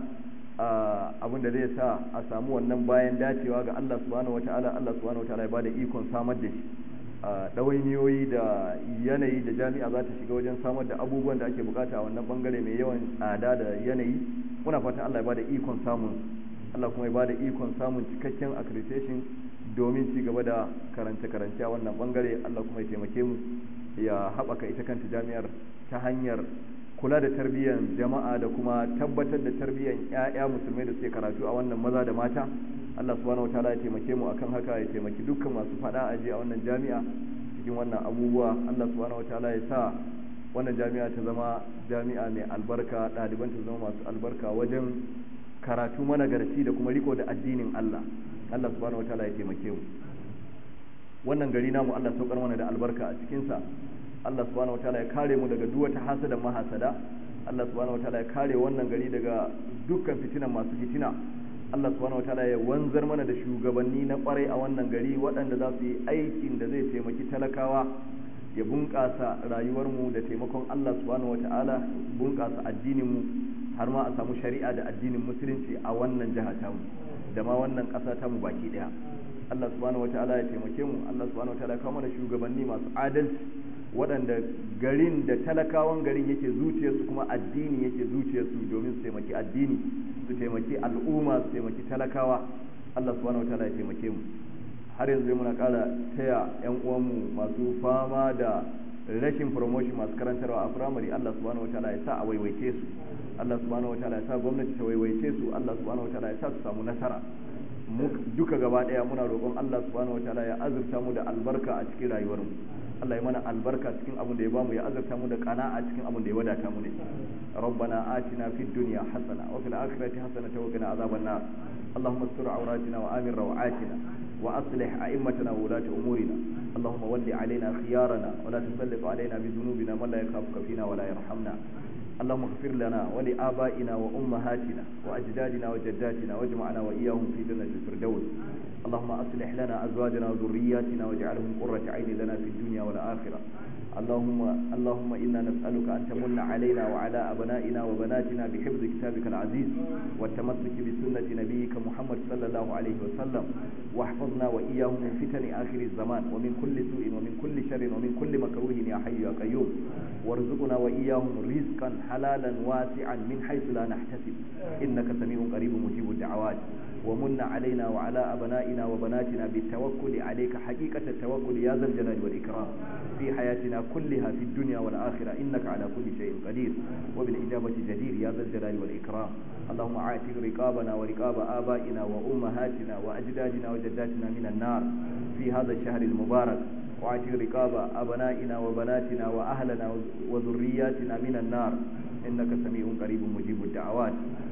abin da zai sa a samu wannan bayan dacewa ga Allah subhanahu wata'ala Allah subhanahu wata'ala ya bada ikon samar da shi ɗawainiyoyi da yanayi da jami'a za ta shiga wajen samar da abubuwan da ake bukata a wannan bangare mai yawan tsada da yanayi muna fatan Allah ya bada ikon samun Allah kuma ya bada ikon samun cikakken accreditation domin ci gaba da karance-karance a wannan bangare Allah kuma ya taimake mu ya haɓaka ita kanta jami'ar ta hanyar kula da tarbiyyar jama'a da kuma tabbatar da tarbiyyar 'ya'ya musulmai da suke karatu a wannan maza da mata Allah subhanahu wataala ya taimake mu akan haka ya taimaki dukkan masu fada aje a wannan jami'a cikin wannan abubuwa Allah subhanahu wataala ya sa wannan jami'a ta zama jami'a mai albarka ɗaliban ta zama masu albarka wajen karatu managarci da kuma riko da addinin Allah Allah subhanahu wataala ya taimake mu wannan gari namu Allah saukar mana da albarka a cikin sa Allah subhanahu wataala ya kare mu daga duk wata hasada mahasada Allah subhanahu wataala ya kare wannan gari daga dukkan fitinan masu fitina Allah subhanahu wataala ya wanzar mana da shugabanni na kwarai a wannan gari waɗanda za su yi aikin da zai taimaki talakawa ya bunƙasa rayuwarmu da taimakon Allah subhanahu wataala bunƙasa addininmu har ma a samu shari'a da addinin musulunci a wannan jiha tamu da ma wannan ƙasa tamu baki ɗaya Allah subhanahu wataala ya taimake mu Allah subhanahu wataala ya kawo mana shugabanni masu adalci waɗanda garin da talakawan garin yake zuciyarsu kuma addini yake zuciyarsu domin su taimaki addini su taimaki al'umma su taimaki talakawa Allah subhanahu wataala ya taimake mu har yanzu muna ƙara taya yan uwanmu masu fama da rashin promotion masu karantarwa a firamare Allah subhanahu wataala ya sa a waiwaice su Allah subhanahu wataala ya sa gwamnati ta waiwaice su Allah subhanahu wataala ya sa su samu nasara mu duka gaba daya muna roƙon Allah subhanahu wataala ya azurta mu da albarka a cikin rayuwar mu Allah ya mana albarka cikin abin da ya bamu ya azurta mu da qana'a cikin abin da ya wadata mu da shi ربنا آتنا في الدنيا حسنة وفي الآخرة حسنة وقنا عذاب النار اللهم استر عوراتنا وآمن روعاتنا وأصلح أئمتنا وولاة أمورنا اللهم ول علينا خيارنا ولا تسلط علينا بذنوبنا من لا يخافك فينا ولا يرحمنا اللهم اغفر لنا ولآبائنا وأمهاتنا وأجدادنا وجداتنا واجمعنا وإياهم في جنة الفردوس اللهم أصلح لنا أزواجنا وذرياتنا واجعلهم قرة عين لنا في الدنيا والآخرة اللهم اللهم إنا نسألك أن تمن علينا وعلى أبنائنا وبناتنا بحفظ كتابك العزيز والتمسك بسنة نبيك محمد صلى الله عليه وسلم واحفظنا وإياهم من فتن آخر الزمان ومن كل سوء ومن كل شر ومن كل مكروه يا حي يا قيوم وارزقنا وإياهم رزقا حلالا واسعا من حيث لا نحتسب إنك سميع قريب مجيب الدعوات ومن علينا وعلى أبنائنا وبناتنا بالتوكل عليك حقيقة التوكل يا ذا الجلال والإكرام في حياتنا كلها في الدنيا والآخرة إنك على كل شيء قدير وبالإجابة جدير يا ذا الجلال والإكرام اللهم عاتق رقابنا ورقاب آبائنا وأمهاتنا وأجدادنا وجداتنا من النار في هذا الشهر المبارك وعاتق رقاب أبنائنا وبناتنا وأهلنا وذرياتنا من النار إنك سميع قريب مجيب الدعوات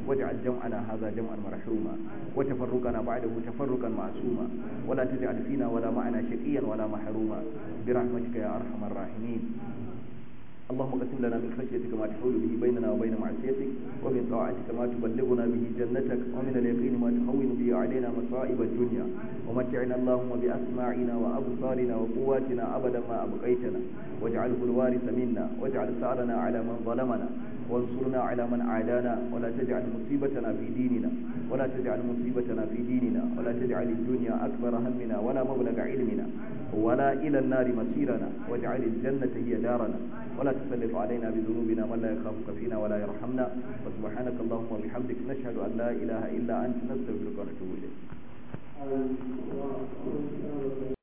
واجعل جمعنا هذا جمعا مرحوما وتفرقنا بعده تفرقا معصوما ولا تجعل فينا ولا معنا شقيا ولا محروما برحمتك يا أرحم الراحمين اللهم قسم لنا من خشيتك ما تحول به بيننا وبين معصيتك ومن طاعتك ما تبلغنا به جنتك ومن اليقين ما تهون به علينا مصائب الدنيا ومتعنا اللهم بأسماعنا وأبصارنا وقواتنا أبدا ما أبقيتنا واجعله الوارث منا واجعل ثارنا على من ظلمنا وانصرنا على من عادانا ولا تجعل مصيبتنا في ديننا ولا تجعل مصيبتنا في ديننا ولا تجعل الدنيا أكبر همنا ولا مبلغ علمنا ولا إلى النار مسيرنا واجعل الجنة هي دارنا ولا تسلط علينا بذنوبنا من لا يخافك فينا ولا يرحمنا وسبحانك اللهم وبحمدك نشهد أن لا إله إلا أنت نستغفرك ونتوب إليك